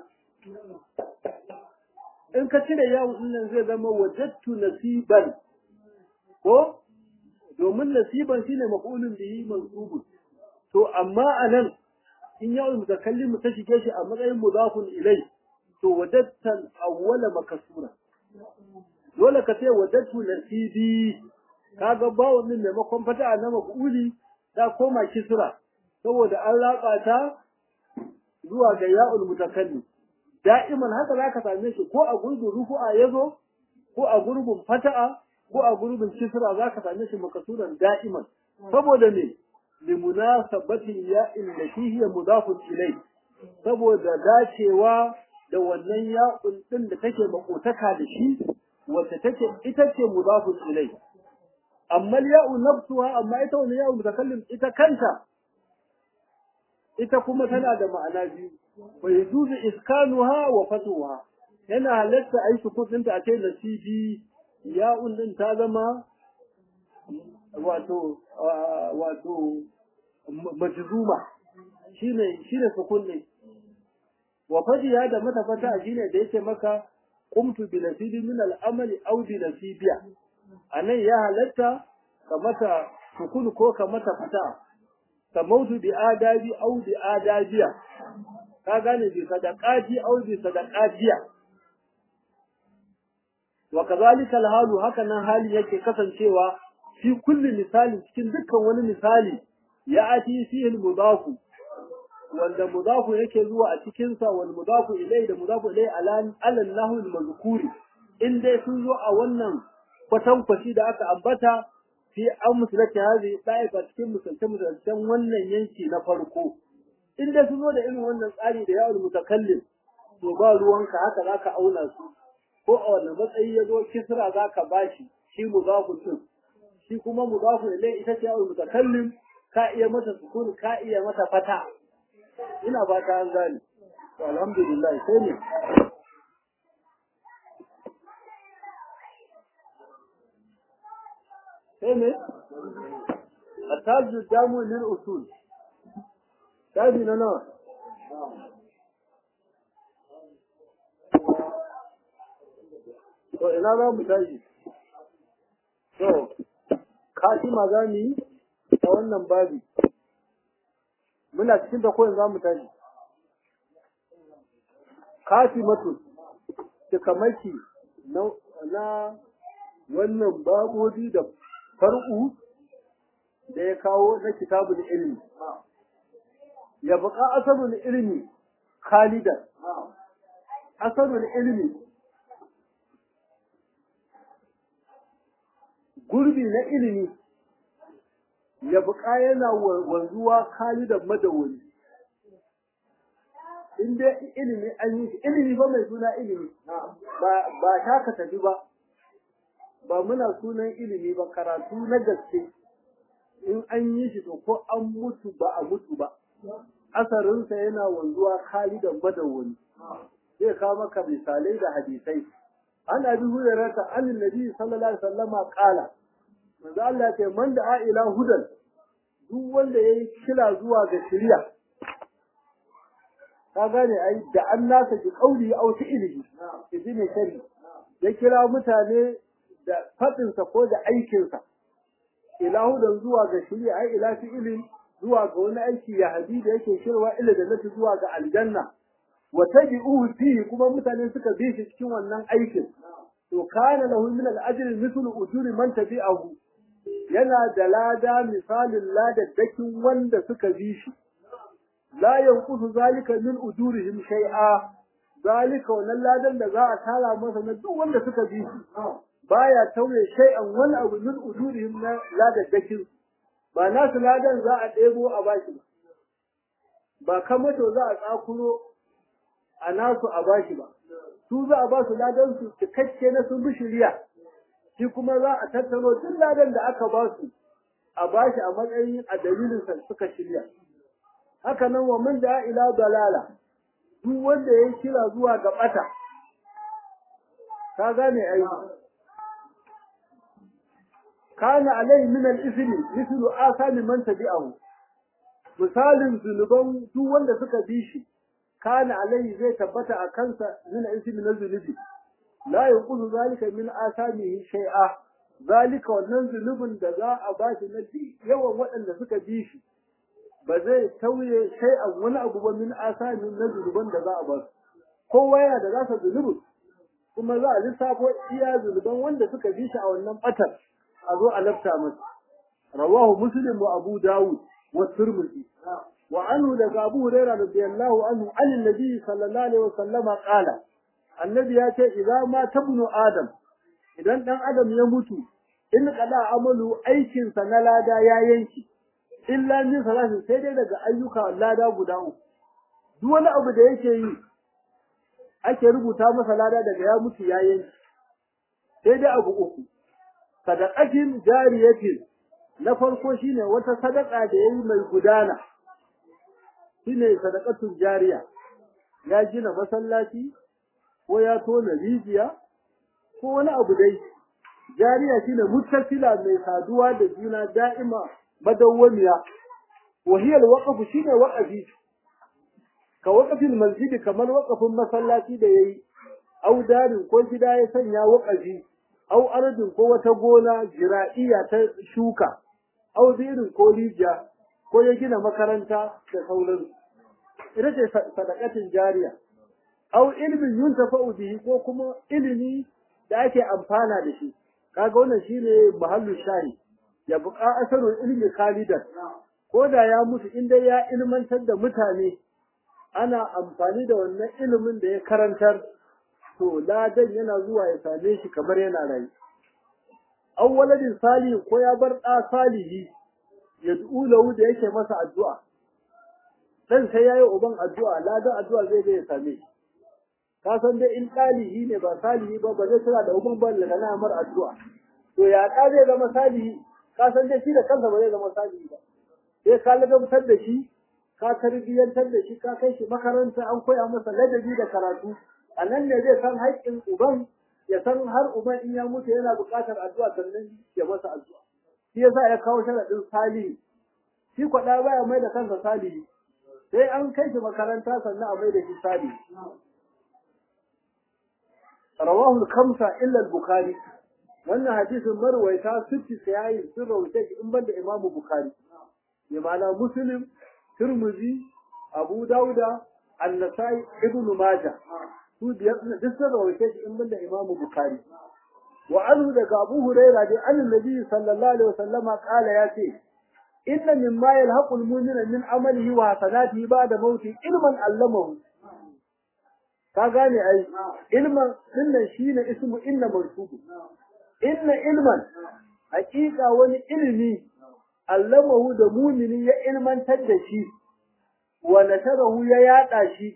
in ka cire yawon nan zai zama wajattu nasiban ko domin nasiban shine maf'ulun bihi mansubun to amma anan in yawon mutakallim ta shige shi a matsayin mudafun ilai to wajatta awwala makasura dole ka ce wajattu nasibi kaga bawon din maimakon fata na maf'uli ta koma kisra saboda an raba ta zuwa ga ya'ul mutakallim da'iman haka za ka same shi ko a gurbin rufu'a ya zo ko a gurbin fata'a ko a gurbin kisra za ka same shi makasuran da'iman saboda me limunasabatin ya'in da hiya mudafun ilai saboda dacewa da wannan ya'un din da take makotaka da shi wacce take ita ce mudafun ilai amma ya'u nafsuha amma ita wannan ya'u mutakallim ita kanta ita kuma tana da ma'ana biyu wa yajuzu iskanuha wa fatuha yana halatta ai sukun ta a ce nasibi ya'un din ta zama wato wato majzuma shine shine sukun ne wa fadiya da mata fata shine da yake maka qumtu bi nasibi min al-amali aw bi nasibiya anan ya halatta ka mata sukun ko ka mata fata ka mautu bi adabi aw bi adabiya ka gane bi sadaqati aw bi sadaqatiya wa kadhalika al-halu haka nan hali yake kasancewa fi kulli misali cikin dukkan wani misali ya ati fihi al-mudafu wanda mudafu yake zuwa a cikin sa wal mudafu ilai da mudafu ilai alan alan nahul mazkuri in dai sun zo a wannan kwatankwashi da aka ambata fi an musulata hazi ɗaifa cikin musulce musulcen wannan yanki na farko in dai sun zo da irin wannan tsari da yawon mutakallim to ba ruwanka haka za ka auna su ko a wannan matsayi ya zo kisra za ka bashi shi mudafu din shi kuma mudafu ilai ita ce yawon mutakallim ka iya mata sukun ka iya mata fata ina ba ta an gane to alhamdulillah sai ne sai ne التاج الجامع للأصول تابي لنا to ina za mu tashi to kashi magani a wannan babi muna cikin da koyin za mu tashi kashi matu cikamaki na na wannan babobi da far'u da ya kawo na kitabul ilmi ya buƙa asarul ilmi khalidan asarul ilmi gurbi na ilimi ya buƙa yana wanzuwa khalidan madawwali in dai ilimi an yi shi ilimi ba mai suna ilimi ba ba ta ka tafi ba ba muna sunan ilimi ba karatu na gaske in an yi shi to ko an mutu ba a mutu ba asarinsa yana wanzuwa khalidan madawwali zai kawo maka misalai da hadisai an abi hurairata an nabi sallallahu alaihi wasallama qala manzo Allah ce man da ila hudan duk wanda yayi kila zuwa ga shari'a ka gane ai da an nasa bi kauli au fi'lihi idi ne shari ya kira mutane da fadinsa ko da aikinsa ila hudan zuwa ga shari'a ai ila fi'lin zuwa ga wani aiki ya hadi da yake shirwa ila da nati zuwa ga aljanna wa tabi'uhu fihi kuma mutane suka bi shi cikin wannan aikin to kana lahu min al-ajri mithlu ujuri man tabi'ahu yana da lada misalin ladaddakin wanda suka bi shi la yanqusu zalika min ujurihim shay'a zalika wannan ladan da za a tara masa na duk wanda suka bi shi baya tauye shay'an wani abu min ujurihim na ladaddakin ba nasu ladan za a ɗebo a bashi ba ba kamato za a tsakuro a nasu a bashi ba su za a ba su ladan su cikakke na sun bi shiriya shi kuma za a tattaro duk ladan da aka ba su a bashi a matsayin a dalilin sa suka shirya haka nan wa man da ila dalala duk wanda ya kira zuwa ga bata ka gane ai kana alai min al-ithmi mithlu asami man tabi'ahu misalin zunuban duk wanda suka bi shi kana alai zai tabbata a kansa min al-ithmi na zunubi la yanqusu zalika min asamihi shay'a zalika wannan zunubin da za a bashi na yawan waɗanda suka bi shi ba zai tauye shay'an wani abu ba min asamin na zunuban da za a basu kowa yana da zasa zunubin kuma za a lissafo iya zunuban wanda suka bi shi a wannan batar a zo a lafta masa rawahu muslim wa abu dawud wa tirmidhi wa anhu daga abu hurairah radiyallahu anhu an annabi sallallahu alaihi wasallama qala annabi ya ce idza ma tabnu adam idan dan adam ya mutu in qada amalu aikin sa na lada ya yanki illa min salatin sai dai daga ayyuka lada guda uku duk wani abu da yake yi ake rubuta masa lada daga ya mutu ya yanki sai dai abu uku sadaqatin jariyatin na farko shine wata sadaka da yayi mai gudana shine sadaqatun jariya ya gina masallaci ko ya tona rijiya ko wani abu dai jariya shine muttasila mai saduwa da juna da'ima madawwamiya wa hiya alwaqf shine waqafi ka waqafin masjidi kamar waqafin masallaci da yayi au darin ko gida ya sanya waqafi au ardin ko wata gona jira'iya ta shuka au zirin ko rijiya ko ya gina makaranta da sauransu ita ce sadakatin jariya au ilmin yuntafa'u bihi ko kuma ilimi da ake amfana da shi kaga wannan shine mahallu shahi ya buƙa asarul ilmi khalidan ko da ya mutu in dai ya ilmantar da mutane ana amfani da wannan ilimin da ya karantar to ladan yana zuwa ya same shi kamar yana rayu an waladin salihi ko ya bar ɗa salihi ya lahu da yake masa addu'a dan sai yayi uban addu'a ladan addu'a zai je ya same shi ka san dai in ɗalihi ne ba salihi ba ba zai tura da uban ba da na mar addu'a to ya ɗa zai zama salihi ka san dai shi da kansa ba zai zama salihi ba sai ka ladabtar da shi ka tarbiyyantar da shi ka kai shi makaranta an koya masa ladabi da karatu a nan ne zai san haƙƙin uban ya san har uban in ya mutu yana buƙatar addu'a sannan ya masa addu'a shi yasa ya kawo sharaɗin salihi shi kwaɗa baya mai da kansa salihi sai an kai shi makaranta sannan a mai da shi salihi rawahu al-khamsa illa al-bukhari wannan hadisin marwaita sitti sayayi sun rawaita shi in banda imamu bukhari ya ma'ana muslim Tirmidhi, Abu Dauda, An-Nasa'i, Ibn Majah. Su biyar duk sun rawaite shi in banda Imam Bukhari. Wa anhu daga Abu Hurairah da Annabi sallallahu alaihi wasallama kala ya ce inna mimma yalhaqu al-mu'mina min amalihi wa hasanatihi ba'da mauti ilman allamahu. Ka gane ai ilman dinnan shine ismu inna mansubu. Inna ilman hakika wani ilimi allamahu da mumini ya ilmantar da shi wa nasarahu ya yada shi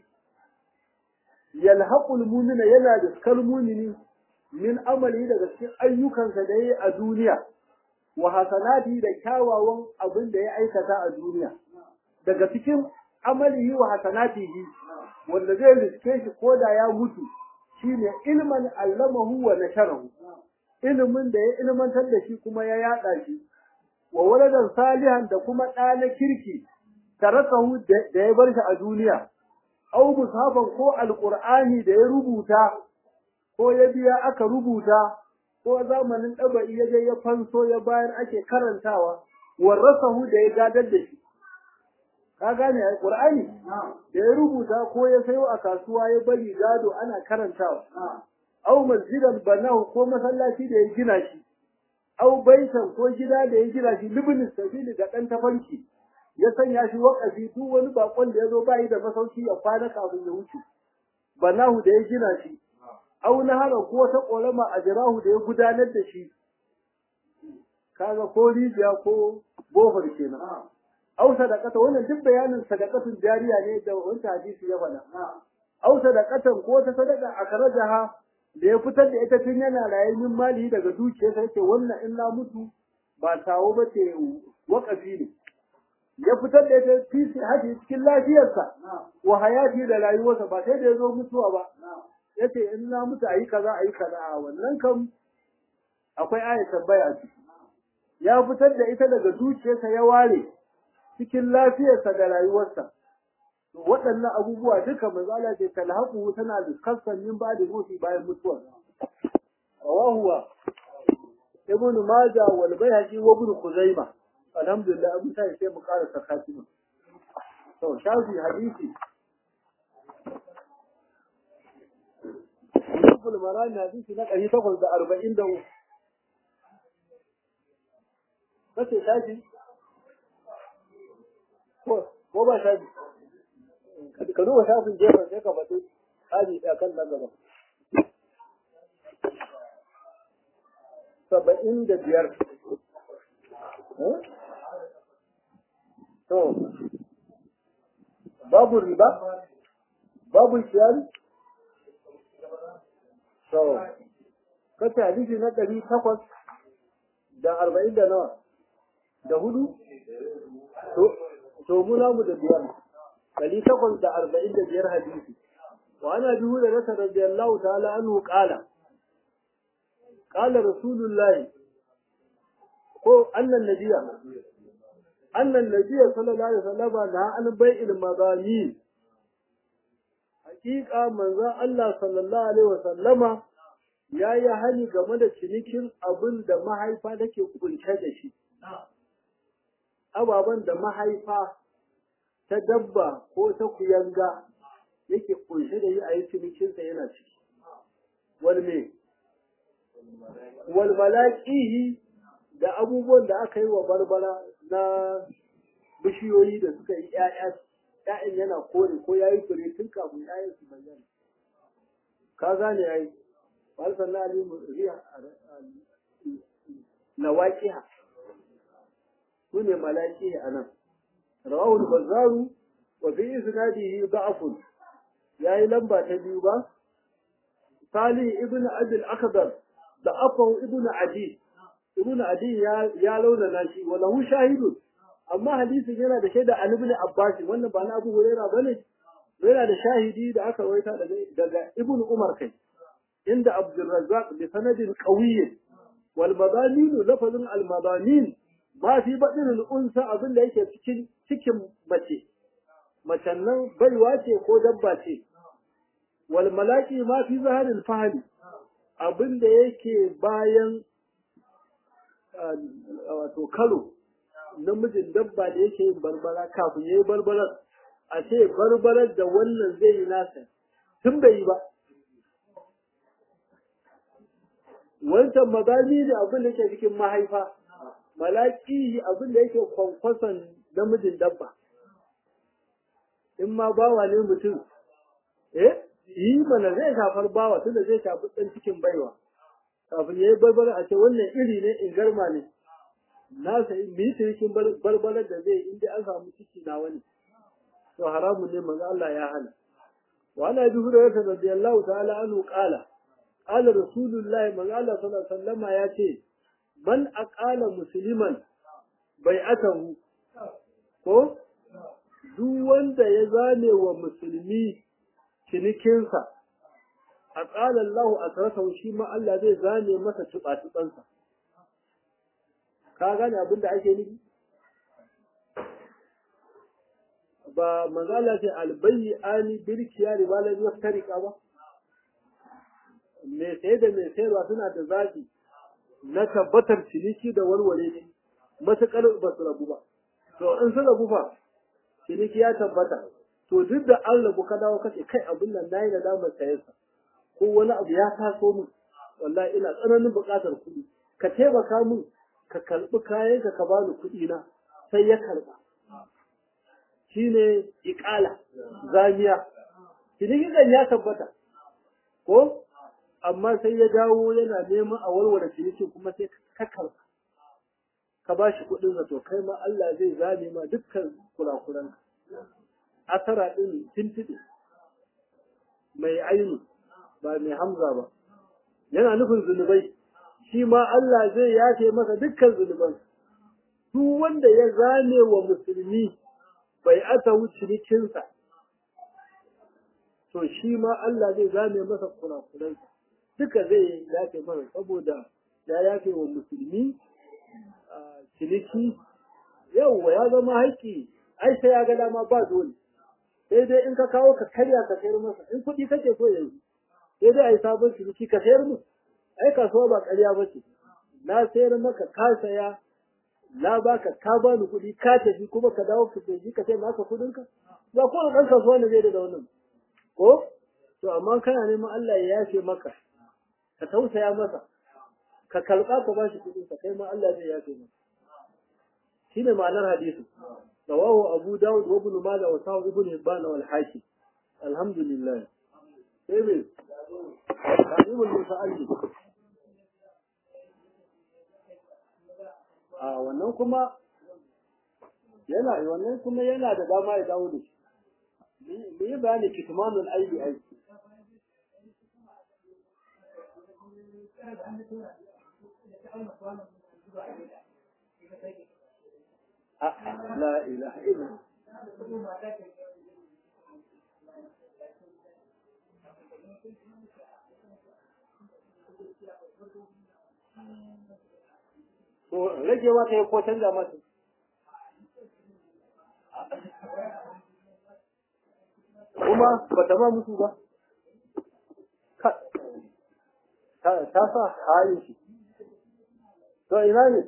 yalhaqul mu'mina yana da skal mumini min amali daga cikin ayyukansa da yayi a duniya wa hasanati da kyawawan abin da ya aikata a duniya daga cikin amalihi wa hasanatihi wanda zai riske shi koda ya mutu shine ilman allamahu wa nasharahu ilimin da ya ilmantar da shi kuma ya yada shi wa waladan salihan da kuma ɗa na kirki tarakahu da ya bar shi a duniya aw mushafan ko alqur'ani da ya rubuta ko ya biya aka rubuta ko zamanin ɗaba'i ya je ya fanso ya bayar ake karantawa warasahu da ya gadar da shi ka gane ai qur'ani da ya rubuta ko ya sayo a kasuwa ya bari gado ana karantawa aw masjidan banahu ko masallaci da ya gina shi aw baitan ko gida da ya gina shi libnin sabili ga dan tafanki ya sanya shi wakafi duk wani bakon da ya zo bai da masauki ya kwana kafin ya wuce banahu da ya gina shi aw nahara ko ta kolama a jirahu da ya gudanar da shi kaga ko rijiya ko bohar kenan aw sadaqata wannan duk bayanin sadaqatun jariya ne da wancan hadisi ya faɗa aw sadaqatan ko ta sadaqa akrajaha da ya fitar da ita tun yana raye min mali daga dukiyarsa yake wannan in na mutu ba tawo ba ce wakafi ne ya fitar da ita fi haji cikin lafiyarsa wa hayati da rayuwarsa ba sai da ya zo mutuwa ba yace in na mutu ayi kaza ayi kaza a wannan kam akwai ayat tambaya a ciki ya fitar da ita daga dukiyarsa ya ware cikin lafiyarsa da rayuwarsa waɗannan abubuwa duka manzala ce talhaqu tana da kasan min ba da mutu bayan mutuwa rawahu ibn majah wal bayhaqi wa ibn khuzaimah alhamdulillah abin sai sai mu ƙara sakatima to shafi hadisi Ibn Marani hadisi na ɗari takwas da arba'in da uku. Kace shafi? Ko ba shafi? ka duba shafin gefen sai ka faɗi tsari a kan nan gaba. Saba'in da biyar. To, babu riba? Babu shiyari? To, kace hadisi na ɗari takwas da arba'in da nawa? Da hudu? To, muna mu da biyar. ɗari takwas da arba'in da biyar hadisi wa ana biyu da rasa radiyallahu ta'ala anhu qala qala rasulullah ko annan nabiya annan nabiya sallallahu alaihi wasallam na an bai'il magani hakika manzo Allah sallallahu alaihi wasallama ya yi hani game da cinikin abin da mahaifa take kunshe da shi ababen da mahaifa ta dabba ko ta kuyanga yake kunshe da yi a yi cinikinsa yana ciki. Wal me? Wal malaƙihi da abubuwan da aka yi wa barbara na bishiyoyi da suka yi ƴaƴa ƴaƴan yana kore ko yayi fure tun kafin ƴaƴan su bayyana ka gane yayi wal sanna ali riya nawaqiha sune malaki anan rawahu al-bazzaru wa fi isnadihi da'fun yayi lamba ta biyu ba Salih ibn Abi al-Akhdar da Afaw ibn Adi ibn Adi ya ya launa shi wa lahu shahidun amma hadisin yana da shaida Ali ibn Abbas wannan ba na Abu Hurairah bane yana da shahidi da aka rawaita daga daga Ibn Umar kai inda Abdul Razzaq bi sanadin qawiy wal madanin lafazin al madanin ma fi badin al unsa abin da yake cikin cikin mace macen nan baiwa ce ko dabba ce wal malaki ma fi zaharil fahli abin da yake bayan wato kalo namijin dabba da yake yin barbara kafin yayi barbarar a ce barbarar da wannan zai yi nasa tun bai yi ba wancan mazali ne abin da yake cikin mahaifa malaki abin da yake kwankwason namijin dabba in ma bawa ne mutum eh yi mana zai shafar bawa tunda zai shafi ɗan cikin baiwa kafin ya yi barbara a ce wannan iri ne in garma ne na sai mu yi cikin barbarar da zai inda an samu ciki na wani to haramun ne manzo Allah ya hana wa ana bi hurairah radiyallahu ta'ala anhu qala qala rasulullahi manzo Allah sallallahu alaihi wasallama ya ce man aqala musliman bai'atahu ko duk wanda ya zane wa musulmi cinikinsa a ƙalar lahu a sarasa shi ma Allah zai zane masa tuɓa-tuɓansa. Ka gane abin da ake nufi? Ba manzala ce albayi ani birkiya da malar ya tarika ba? Mai saye da mai sayarwa suna da zafi na tabbatar ciniki da warware ne, matuƙar ba su rabu ba. To in su rabu fa, ciniki ya tabbata. To duk da an rabu ka dawo kace kai abin nan nayi da damar sayansa. ko wani abu ya taso min wallahi ina tsananin buƙatar kuɗi ka taimaka min ka karɓi kayan ka ka bani kuɗi na sai ya karɓa shine iƙala zamiya cinikin ya tabbata ko amma sai ya dawo yana neman a warware cinikin kuma sai ka karɓa ka ba shi kuɗin to kai ma Allah zai zame ma dukkan kurakuran asara ɗin tintiɗe mai ainu ba mai hamza ba yana nufin zunubai shi ma Allah zai yafe masa dukkan zunuban duk wanda ya zane wa musulmi bai ata cinikinsa to shi ma Allah zai zane masa kurakuransa duka zai yafe masa saboda ya yafe wa musulmi ciniki yauwa ya zama haƙƙi ai sai ya ga dama ba dole sai dai in ka kawo ka karya ka sayar masa in kuɗi kake so yanzu sai dai a yi sabon ciniki ka sayar mu ai kasuwa ba ƙarya ba ce na sayar maka ka saya na baka ka bani kuɗi ka tafi kuma ka dawo ka tafi ka sai maka kuɗin ka ba ko ɗan kasuwa ne zai da wannan ko to amma kana neman Allah ya yafe maka ka tausaya masa ka karɓa ka bashi kuɗin ka kai ma Allah zai yafe maka shine ma'anar hadisi رواه أبو داود وابن ماجه وساو ابن هبان والحاكم الحمد لله سيبي تعليم المتعلم a wannan kuma yana wannan kuma yana da dama ya dawo da shi mu yi bayani kitmanul aibi ai لا إله إلا to ragewa ta yi ko canza mata kuma ba ta ma musu ba ta sa halin shi to ina ne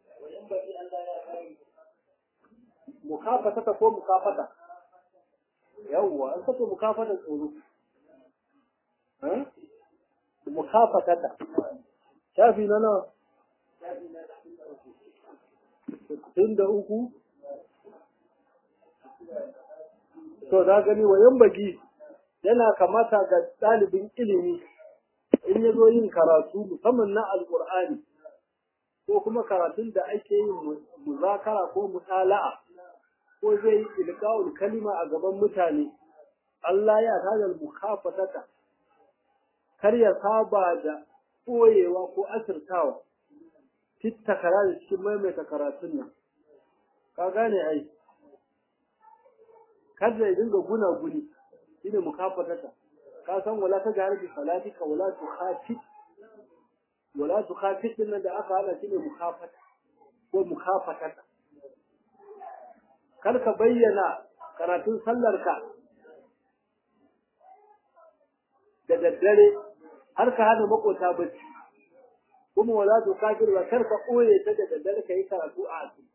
mukafata ko mukafata yawwa an kace mukafata tsoro eh mukafatata shafi na nawa sittin da uku to da gani wayan bagi yana kamata ga ɗalibin ilimi in ya zo yin karatu musamman na alƙur'ani ko kuma karatun da ake yin muzakara ko mutala'a ko zai yi ilqa'ul kalima a gaban mutane Allah ya tada mukhafatata kar ya saba da ɓoyewa ko asirtawa fitta kara da cikin maimaita karatun nan ka gane ai kada ya dinga guna guni shine mukafatata ka san wala ta jahar bi salatika wala tu khafit wala tu khafit din nan da aka hana shine mukafata ko mukafatata kar ka bayyana karatun sallarka da daddare har ka hana makota bacci kuma wala tu kafir ba kar ka koye ta da daddare kai karatu a asiri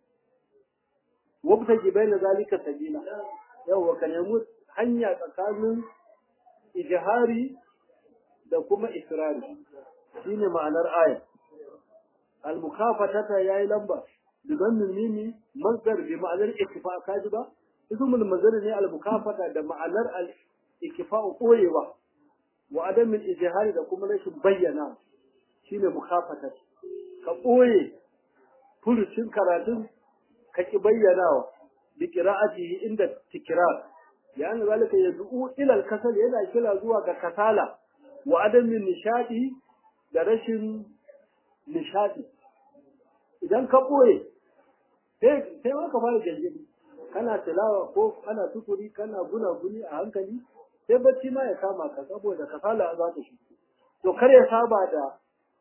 wabta jibaina zalika sabila yawa ka nemi hanya tsakanin ijihari da kuma israri shine ma'anar aya al-mukafatata yayi lamba bidan mimi masdar bi ma'anar iktifa kaji ba ismul mazdar ne al-mukafata da ma'anar al-iktifa koyewa wa adam al-ijihari da kuma rashin bayyana shine mukafata ka koye furucin karatun ka ki bayyanawa bi qira'atihi inda tikrar يعني ذلك يدعو إلى الكسل yana kira zuwa ga kasala wa adamin nishadi da rashin nishadi idan ka boye sai sai ka fara gangani kana tilawa ko kana tukuri kana guna guni a hankali sai bacci ma ya kama ka saboda kasala za ta shi to kar ya saba da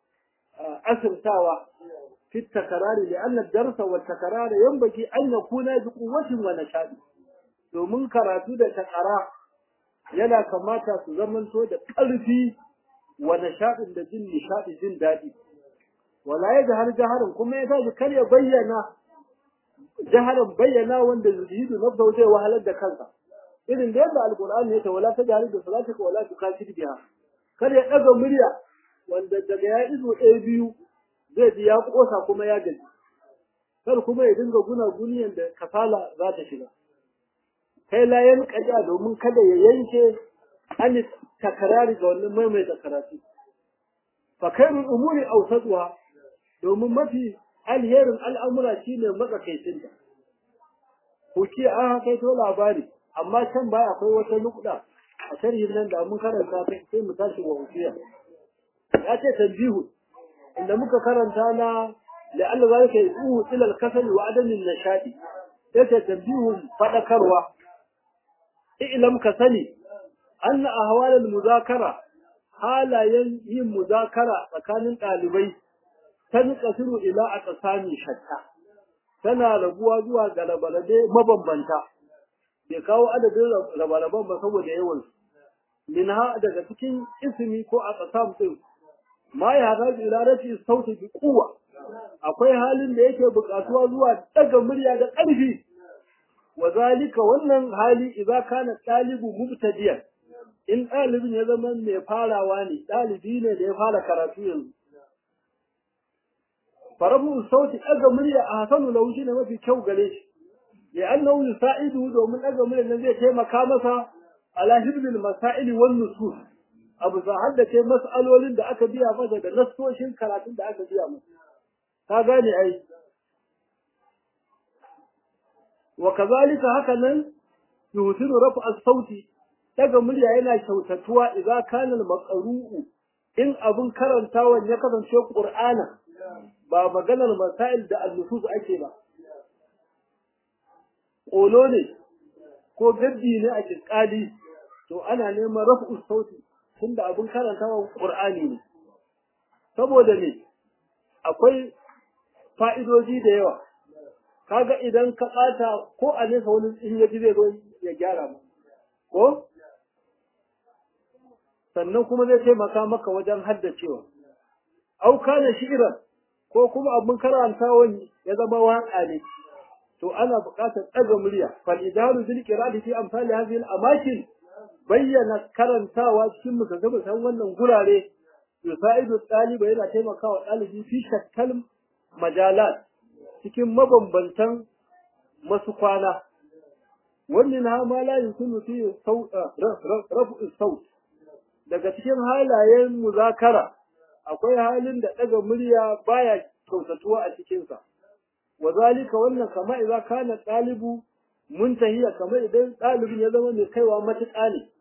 asirtawa fi takarari li anna darsa wa takarara yanbaghi an yakuna bi quwwatin wa nashadi domin karatu da takara yana kamata su zamanto da ƙarfi wa nishaɗin da jin nishaɗi jin daɗi wala ya jahar jaharin kuma ya tashi kar ya bayyana jaharin bayyana wanda zuhidu na zai wahalar da kansa irin da yadda alƙur'ani ya ce wala ta jahari da salatika wala tu kafir biha kar ya ɗaga murya wanda daga ya izo ɗaya biyu zai ji ya ƙosa kuma ya gaji kar kuma ya dinga guna guniyan da kasala za ta shiga kai la yan kaja domin kada ya yanke an takarari ga wannan maimaita karatu fa khairul umuri awsatuha domin mafi alherin al'amura shine matsakaicin ta kuki an kai to labari amma can baya akwai wata nukda a sharhin nan da mun karanta ta sai mu tashi wa usiya ya ce tanbihu inda muka karanta na la'alla zalika yuhu ila al-kasal wa adam an-nashadi yace tanbihun fadakarwa ilam ka sani anna ahwal al-muzakara halayen yin muzakara tsakanin ɗalibai ta kasiru ila a tsakani shatta tana rabuwa zuwa ga rabarabe mabambanta bai kawo adadin rabaraban ba saboda yawan minha daga cikin ismi ko a tsakam din ma ya haɗa ila rafi sauti bi kuwa akwai halin da yake buƙatuwa zuwa daga murya da ƙarfi wazalika wannan hali idza kana talibu mubtadiyan in ɗalibin ya zama mai farawa ne ɗalibi ne da ya fara karatu yanzu farabu sauti ɗaga murya a hasanu lahu shine mafi kyau gare shi ya annahu yusaidu domin ɗaga murya nan zai taimaka masa ala hibbil masaili wan nusus abu za haddace mas'alolin da aka biya masa da nassoshin karatun da aka biya masa ka gane ai وكذلك هكذا يوثر رفع الصوت daga murya yana kyautatuwa idza kana al-maqru'u in abun karantawan ya kasance qur'ana ba maganar masail da al-nusus ake ba kolo ne ko gaddi ne a kiskali to ana neman raf'u sauti tunda abun karantawan qur'ani ne saboda ne akwai fa'idoji da yawa kaga idan ka ɓata ko a nesa wani in ya ji zai zo ya gyara mu ko sannan kuma zai taimaka maka wajen haddacewa au kana shi'ran ko kuma abin karantawan ya zama waƙa ne to ana buƙatar ɗaga murya fal idaru bil qira'ati fi amsali hadhihi al amakin bayyana karantawa cikin musabbatan wannan gurare yusaidu ɗaliba yana taimakawa ɗalibi fi shakkal majalat cikin mabambantan masu kwana wannan ha ma la yukunu fi rafu saut daga cikin halayen muzakara akwai halin da daga murya baya kyautatuwa a cikin sa wazalika wannan kama idza kana talibu muntahiya kamar idan ɗalibin ya zama mai kaiwa matuƙa ne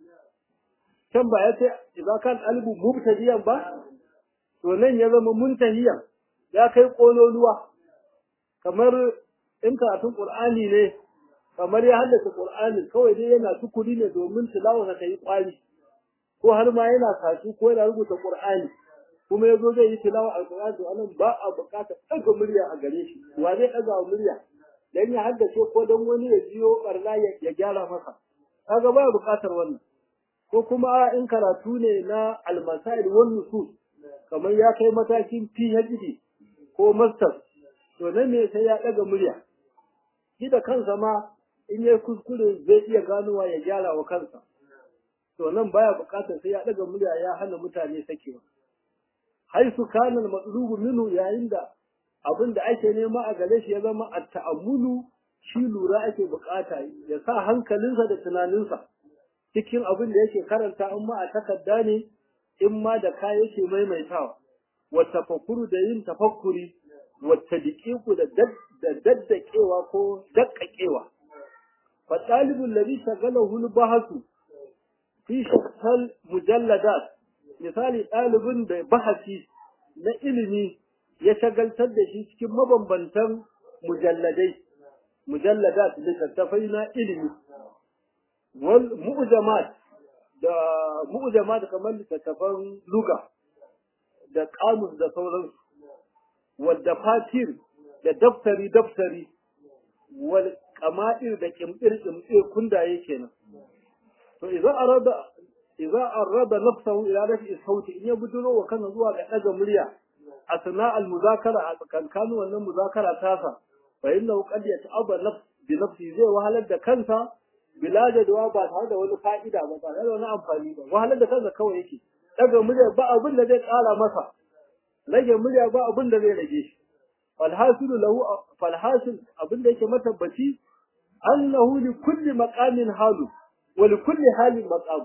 can ba ya ce idza kan talibu mubtadiyan ba to nan ya zama muntahiyan ya kai kololuwa kamar in karatun qur'ani ne kamar ya haddace qur'ani kawai dai yana tukuri ne domin tilawa ta yi kwali ko har ma yana kasu ko yana rubuta qur'ani kuma yazo zai yi tilawa alqur'ani to anan ba a bukata daga murya a gare shi wa zai daga murya dan ya haddace ko dan wani ya jiyo barna ya gyara masa kaga ba bukatar wannan ko kuma in karatu ne na almasail wan nusus kamar ya kai matakin PhD ko master to nan ne sai ya daga murya shi da kansa ma in yayi kuskure zai iya ganowa ya gyara wa kansa to nan baya bukatar sai ya daga murya ya hana mutane sakewa haisu kana al-matlubu minhu yayin da abin da ake nema a gare shi ya zama at-ta'ammulu shi lura ake bukata ya sa hankalinsa da tunaninsa cikin abin da yake karanta in ma a takarda ne in ma da ka yake maimaitawa wa tafakkuru da yin tafakkuri wa tadqiqu da da daddakewa ko dakkakewa fa talibul ladhi shagalahu al-bahasu fi shakhsal mujalladat misali ɗalibin da bahasi na ilimi ya shagaltar da shi cikin mabambantan mujalladai mujalladat littattafai na ilimi wal mu'jamat da mu'jamat kamar littattafan luga da kamus da sauransu wal dafatir da daftari daftari wal qama'ir da kimdir kimdir kundaye kenan to idan arada idan arada nafsahu ila rafi sauti in ya buduro wa kana zuwa ga daga murya asna al muzakara a tsakankanin wannan muzakara tasa fa innahu qad yata'abba nafs bi nafsi zai wahalar da kansa bila jadwa ba tare da wani fa'ida ba tare da wani amfani ba wahalar da kansa kawai yake daga murya ba abin da zai kara masa rage murya ba abin da zai rage shi falhasilu lahu falhasil abin da yake matabbaci annahu li kulli maqamin halu wa li kulli halin maqam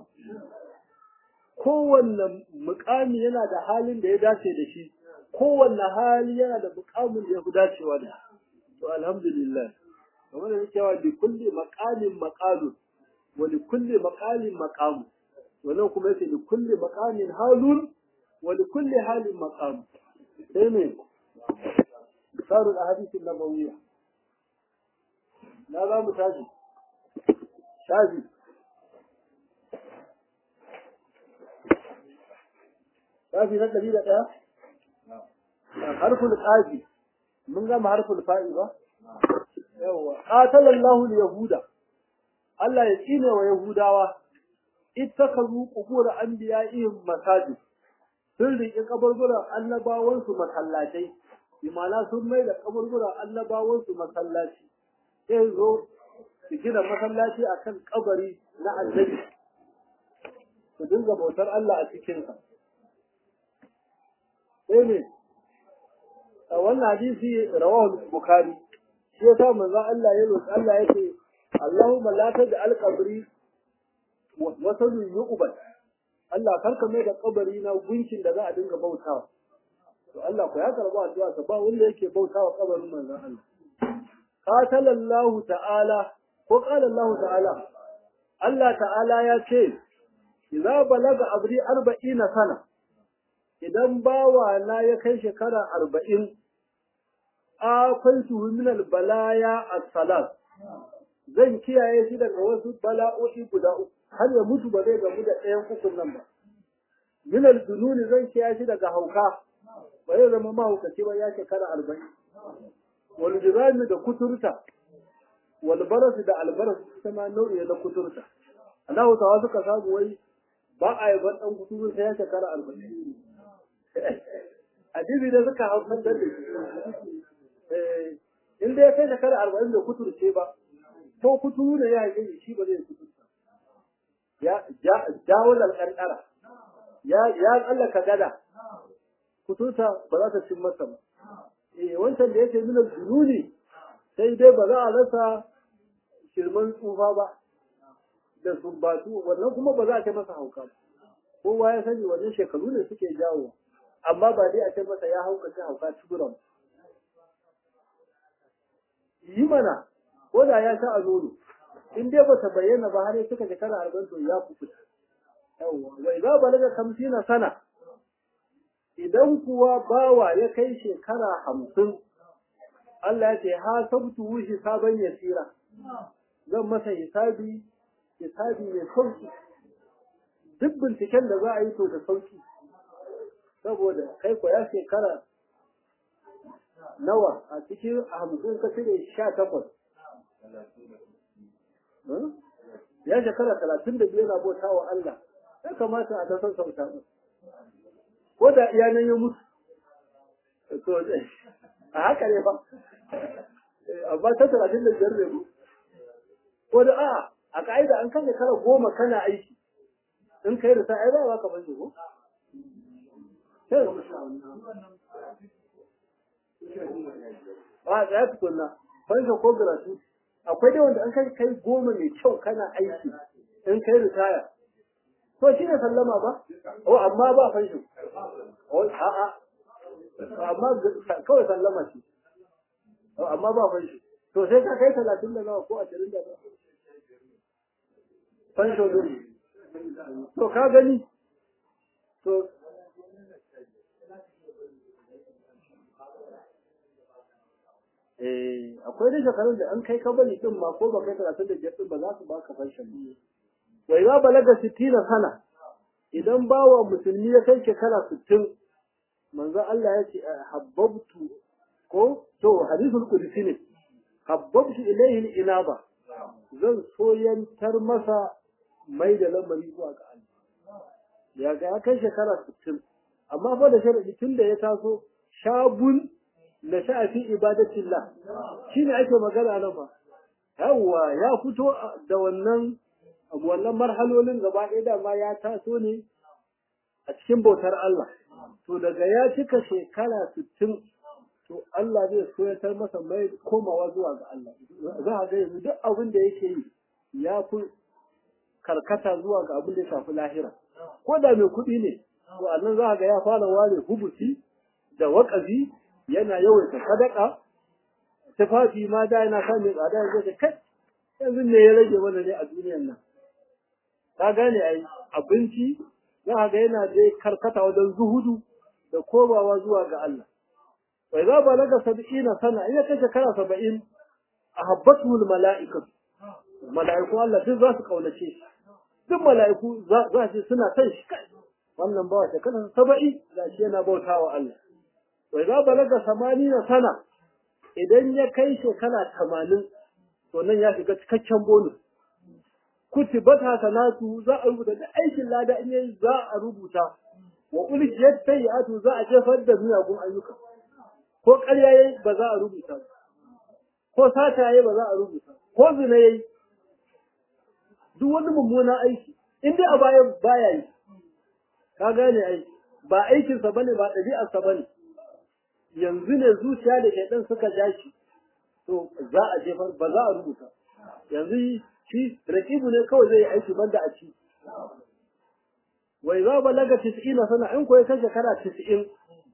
kowanne muƙami yana da halin da ya dace da shi kowanne hali yana da muƙamin da ya fi dacewa da to alhamdulillah kamar da cewa li kulli maqamin maqalu wa li kulli maqalin maqam wannan kuma yace li kulli maqamin halun wa li kulli halin maqam sai ne misalul ahadith an-nabawiyya na za mu tashi shafi shafi na ɗari da ɗaya harful ƙafi mun gama harful fa'i ba yawwa qatalallahu al-yahuda Allah ya tsine wa yahudawa ittakazu qubur anbiya'ihim masajid sun riƙe kaburburan annabawansu masallatai imana sun mai da kaburburan annabawansu masallaci sai zo su gina masallaci akan kabari na annabi su dinga bautar Allah a cikinsa sai ne a wannan hadisi rawahu bukhari shi yasa manzo Allah ya roki Allah yake Allahumma la taj'al qabri wasalun yu'bad Allah karka mai da kabari na gunkin da za a dinga bautawa to Allah ku ya karba addu'a sa ba wanda yake bautawa kabarin manzon Allah qatala Allah ta'ala ko qala Allah ta'ala Allah ta'ala ya ce idza balaga abri 40 sana idan bawa na ya kai shekara 40 akwai su min balaya as-salat zan kiyaye shi daga wasu bala'o'i guda uku har ya mutu ba zai gamu da ɗayan ukun nan ba. Min al-jununi zan kiyaye shi daga hauka ba zai zama mahaukaci ba ya shekara arba'in. Wal jirami da kuturta, wal baras da albaras ita ma nau'i na kuturta. Allah Hausawa suka samu wai ba a yi ban ɗan kuturu sai ya shekara arba'in. Adibi da suka hausar da In dai ya kai shekara arba'in da kuturce ba, ko kuturu ne ya yi shi ba zai kuturta. ya jawo ƙanƙara ya ya tsallaka gada kututa ba za ta cin masa ba eh wancan da yake nuna jununi sai dai ba za a rasa shirman tsufa ba da sumbatu wannan kuma ba za a ce masa hauka ba kowa ya sani wannan shekaru ne suke jawo amma ba dai a ce masa ya hauka ce hauka tuburan yi mana ko da ya sha a nono in dai ba ta bayyana ba har suka shekara arba'in to ya kuɓuta yawwa wai za ba daga kamsina sana idan kuwa bawa ya kai shekara hamsin Allah ya ce ha sabtu hisaban yasira zan masa hisabi hisabi mai sauki duk binciken da za a yi to da sauki saboda kai ko ya shekara nawa a cikin hamsin ka cire sha takwas ya shekara talatin da biyu na bauta wa Allah ya kamata a tasar sauta ko da iyanan ya mutu to a haka ne ba amma ta talatin da biyar ne mu ko da a a ka'ida an kan shekara goma kana aiki in kai da sa'ai ba ka ban ko a tsaya tukunna fansha ko gratuity akwai dai wanda an kai kai goma mai kyau kana aiki in kai ritaya to shi ne sallama ba o amma ba fansho o a'a amma kawai sallama ce o amma ba fansho to sai ka kai talatin da nawa ko ashirin da nawa fansho dole to ka gani to eh akwai da shekarun da an kai ka bari din ma ko ba kai talatin da biyar din ba za su baka fanshan ne wa idza balaga 60 sana idan bawa musulmi ya kai shekara 60 manzo Allah ya ce habbabtu ko to hadithul qudsi ne habbabtu ilayhi al-inaba zan soyantar masa mai da lamari zuwa ga Allah ya ga ya kai shekara 60 amma fa da sharadi tun da ya taso shabun na sha'afi ibadatillah shine ake magana nan fa yawwa ya fito da wannan wannan marhalolin gaba ɗaya da ma ya taso ne a cikin bautar Allah to daga ya cika shekara 60 to Allah zai soyatar masa mai komawa zuwa ga Allah za a ga yanzu duk abin da yake yi ya fi karkata zuwa ga abin da ya shafi lahira ko da mai kuɗi ne to annan za a ga ya fara ware hubuti da waƙazi yana yawaita sadaka tufafi ma da yana sa mai tsada yanzu da kai yanzu me ya rage mana ne a duniyar nan ka gane ai abinci za ga yana dai karkata wajen zuhudu da komawa zuwa ga Allah wa idza balaga sab'ina sana in ya kai shekara 70 ahabbatu mala'ikatu mala'iku Allah duk za su kaunace shi duk mala'iku za su suna san shi kai wannan bawa shekara 70 da shi yana bautawa Allah wa idza balaga 80 sana idan ya kai shekara 80 to nan ya shiga cikakken bonus kutibat hasanatu za a rubuta da aikin lada in yayi za a rubuta wa ulkiyat sayi'atu za a jefar da miyagun ayyuka ko ƙarya yayi ba za a rubuta ko sata yayi ba za a rubuta ko zina yayi duk wani mummunan aiki in dai a baya baya yi ka gane ai ba aikinsa bane ba ɗabi'arsa bane yanzu ne zuciya da shaidan suka ja shi to za a jefar ba za a rubuta yanzu shi rakibu ne kawai zai yi aiki banda a ci wai za balaga 90 sana in ko ya kai shekara 90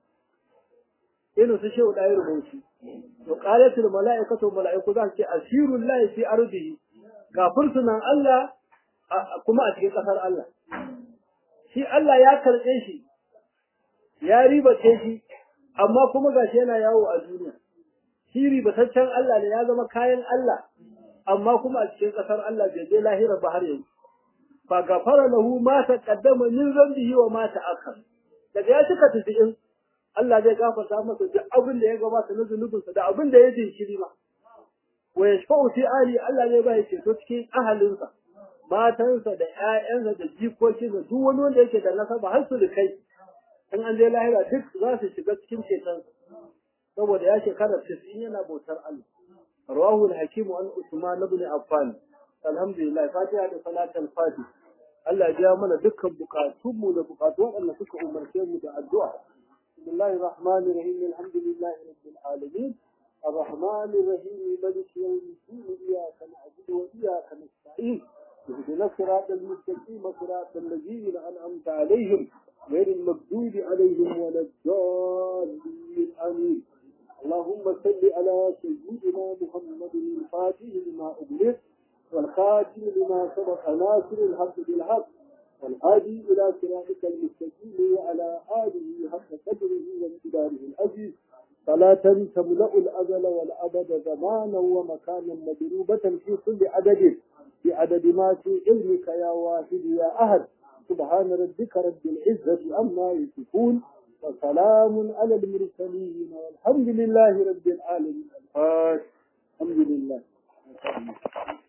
irin su shehu ɗaya rubuci to qalatul mala'ikatu mala'iku za su ce asirul lahi fi ardihi ga fursunan Allah kuma a cikin ƙasar Allah shi Allah ya karɓe shi ya ribace shi amma kuma gashi yana yawo a duniya shi ribataccen Allah ne ya zama kayan Allah amma kuma a cikin ƙasar Allah bai je lahira ba har yanzu fa gafara lahu ma taqaddama min zambihi wa ma ta'akhkhar daga ya cika tafi'in Allah zai gafarta masa duk abin da ya gabata na zunubinsa da abin da ya jinkiri ma wa yashfa'u fi ali Allah zai ba ya ceto cikin ahalinsa matansa da ƴaƴansa da jikokinsa duk wani wanda yake da nasaba har su kai in an je lahira duk za su shiga cikin cetonsa saboda ya shekara 90 yana bautar Allah rawahu al-hakim an usman ibn affan alhamdulillah fatiha da salatul fatih Allah ya biya mana dukkan bukatunmu da bukatu waɗanda suka umarce mu da addu'a بسم الله الرحمن الرحيم الحمد لله رب العالمين الرحمن الرحيم ملك يوم الدين إياك نعبد وإياك نستعين اهدنا الصراط المستقيم صراط الذين أنعمت عليهم غير المغضوب عليهم ولا الضالين آمين اللهم صل على سيدنا محمد الفاتح لما أغلق والخاتم لما سبق ناصر الحق بالحق والهادي إلى صراطك المستقيم وعلى آله حق قدره وامتداره العزيز صلاة تملأ الأزل والأبد زمانا ومكانا مضروبة في كل عدد بعدد ما في علمك يا واحد يا أحد سبحان ربك رب العزة عما يصفون وسلام على المرسلين والحمد لله رب العالمين الحمد لله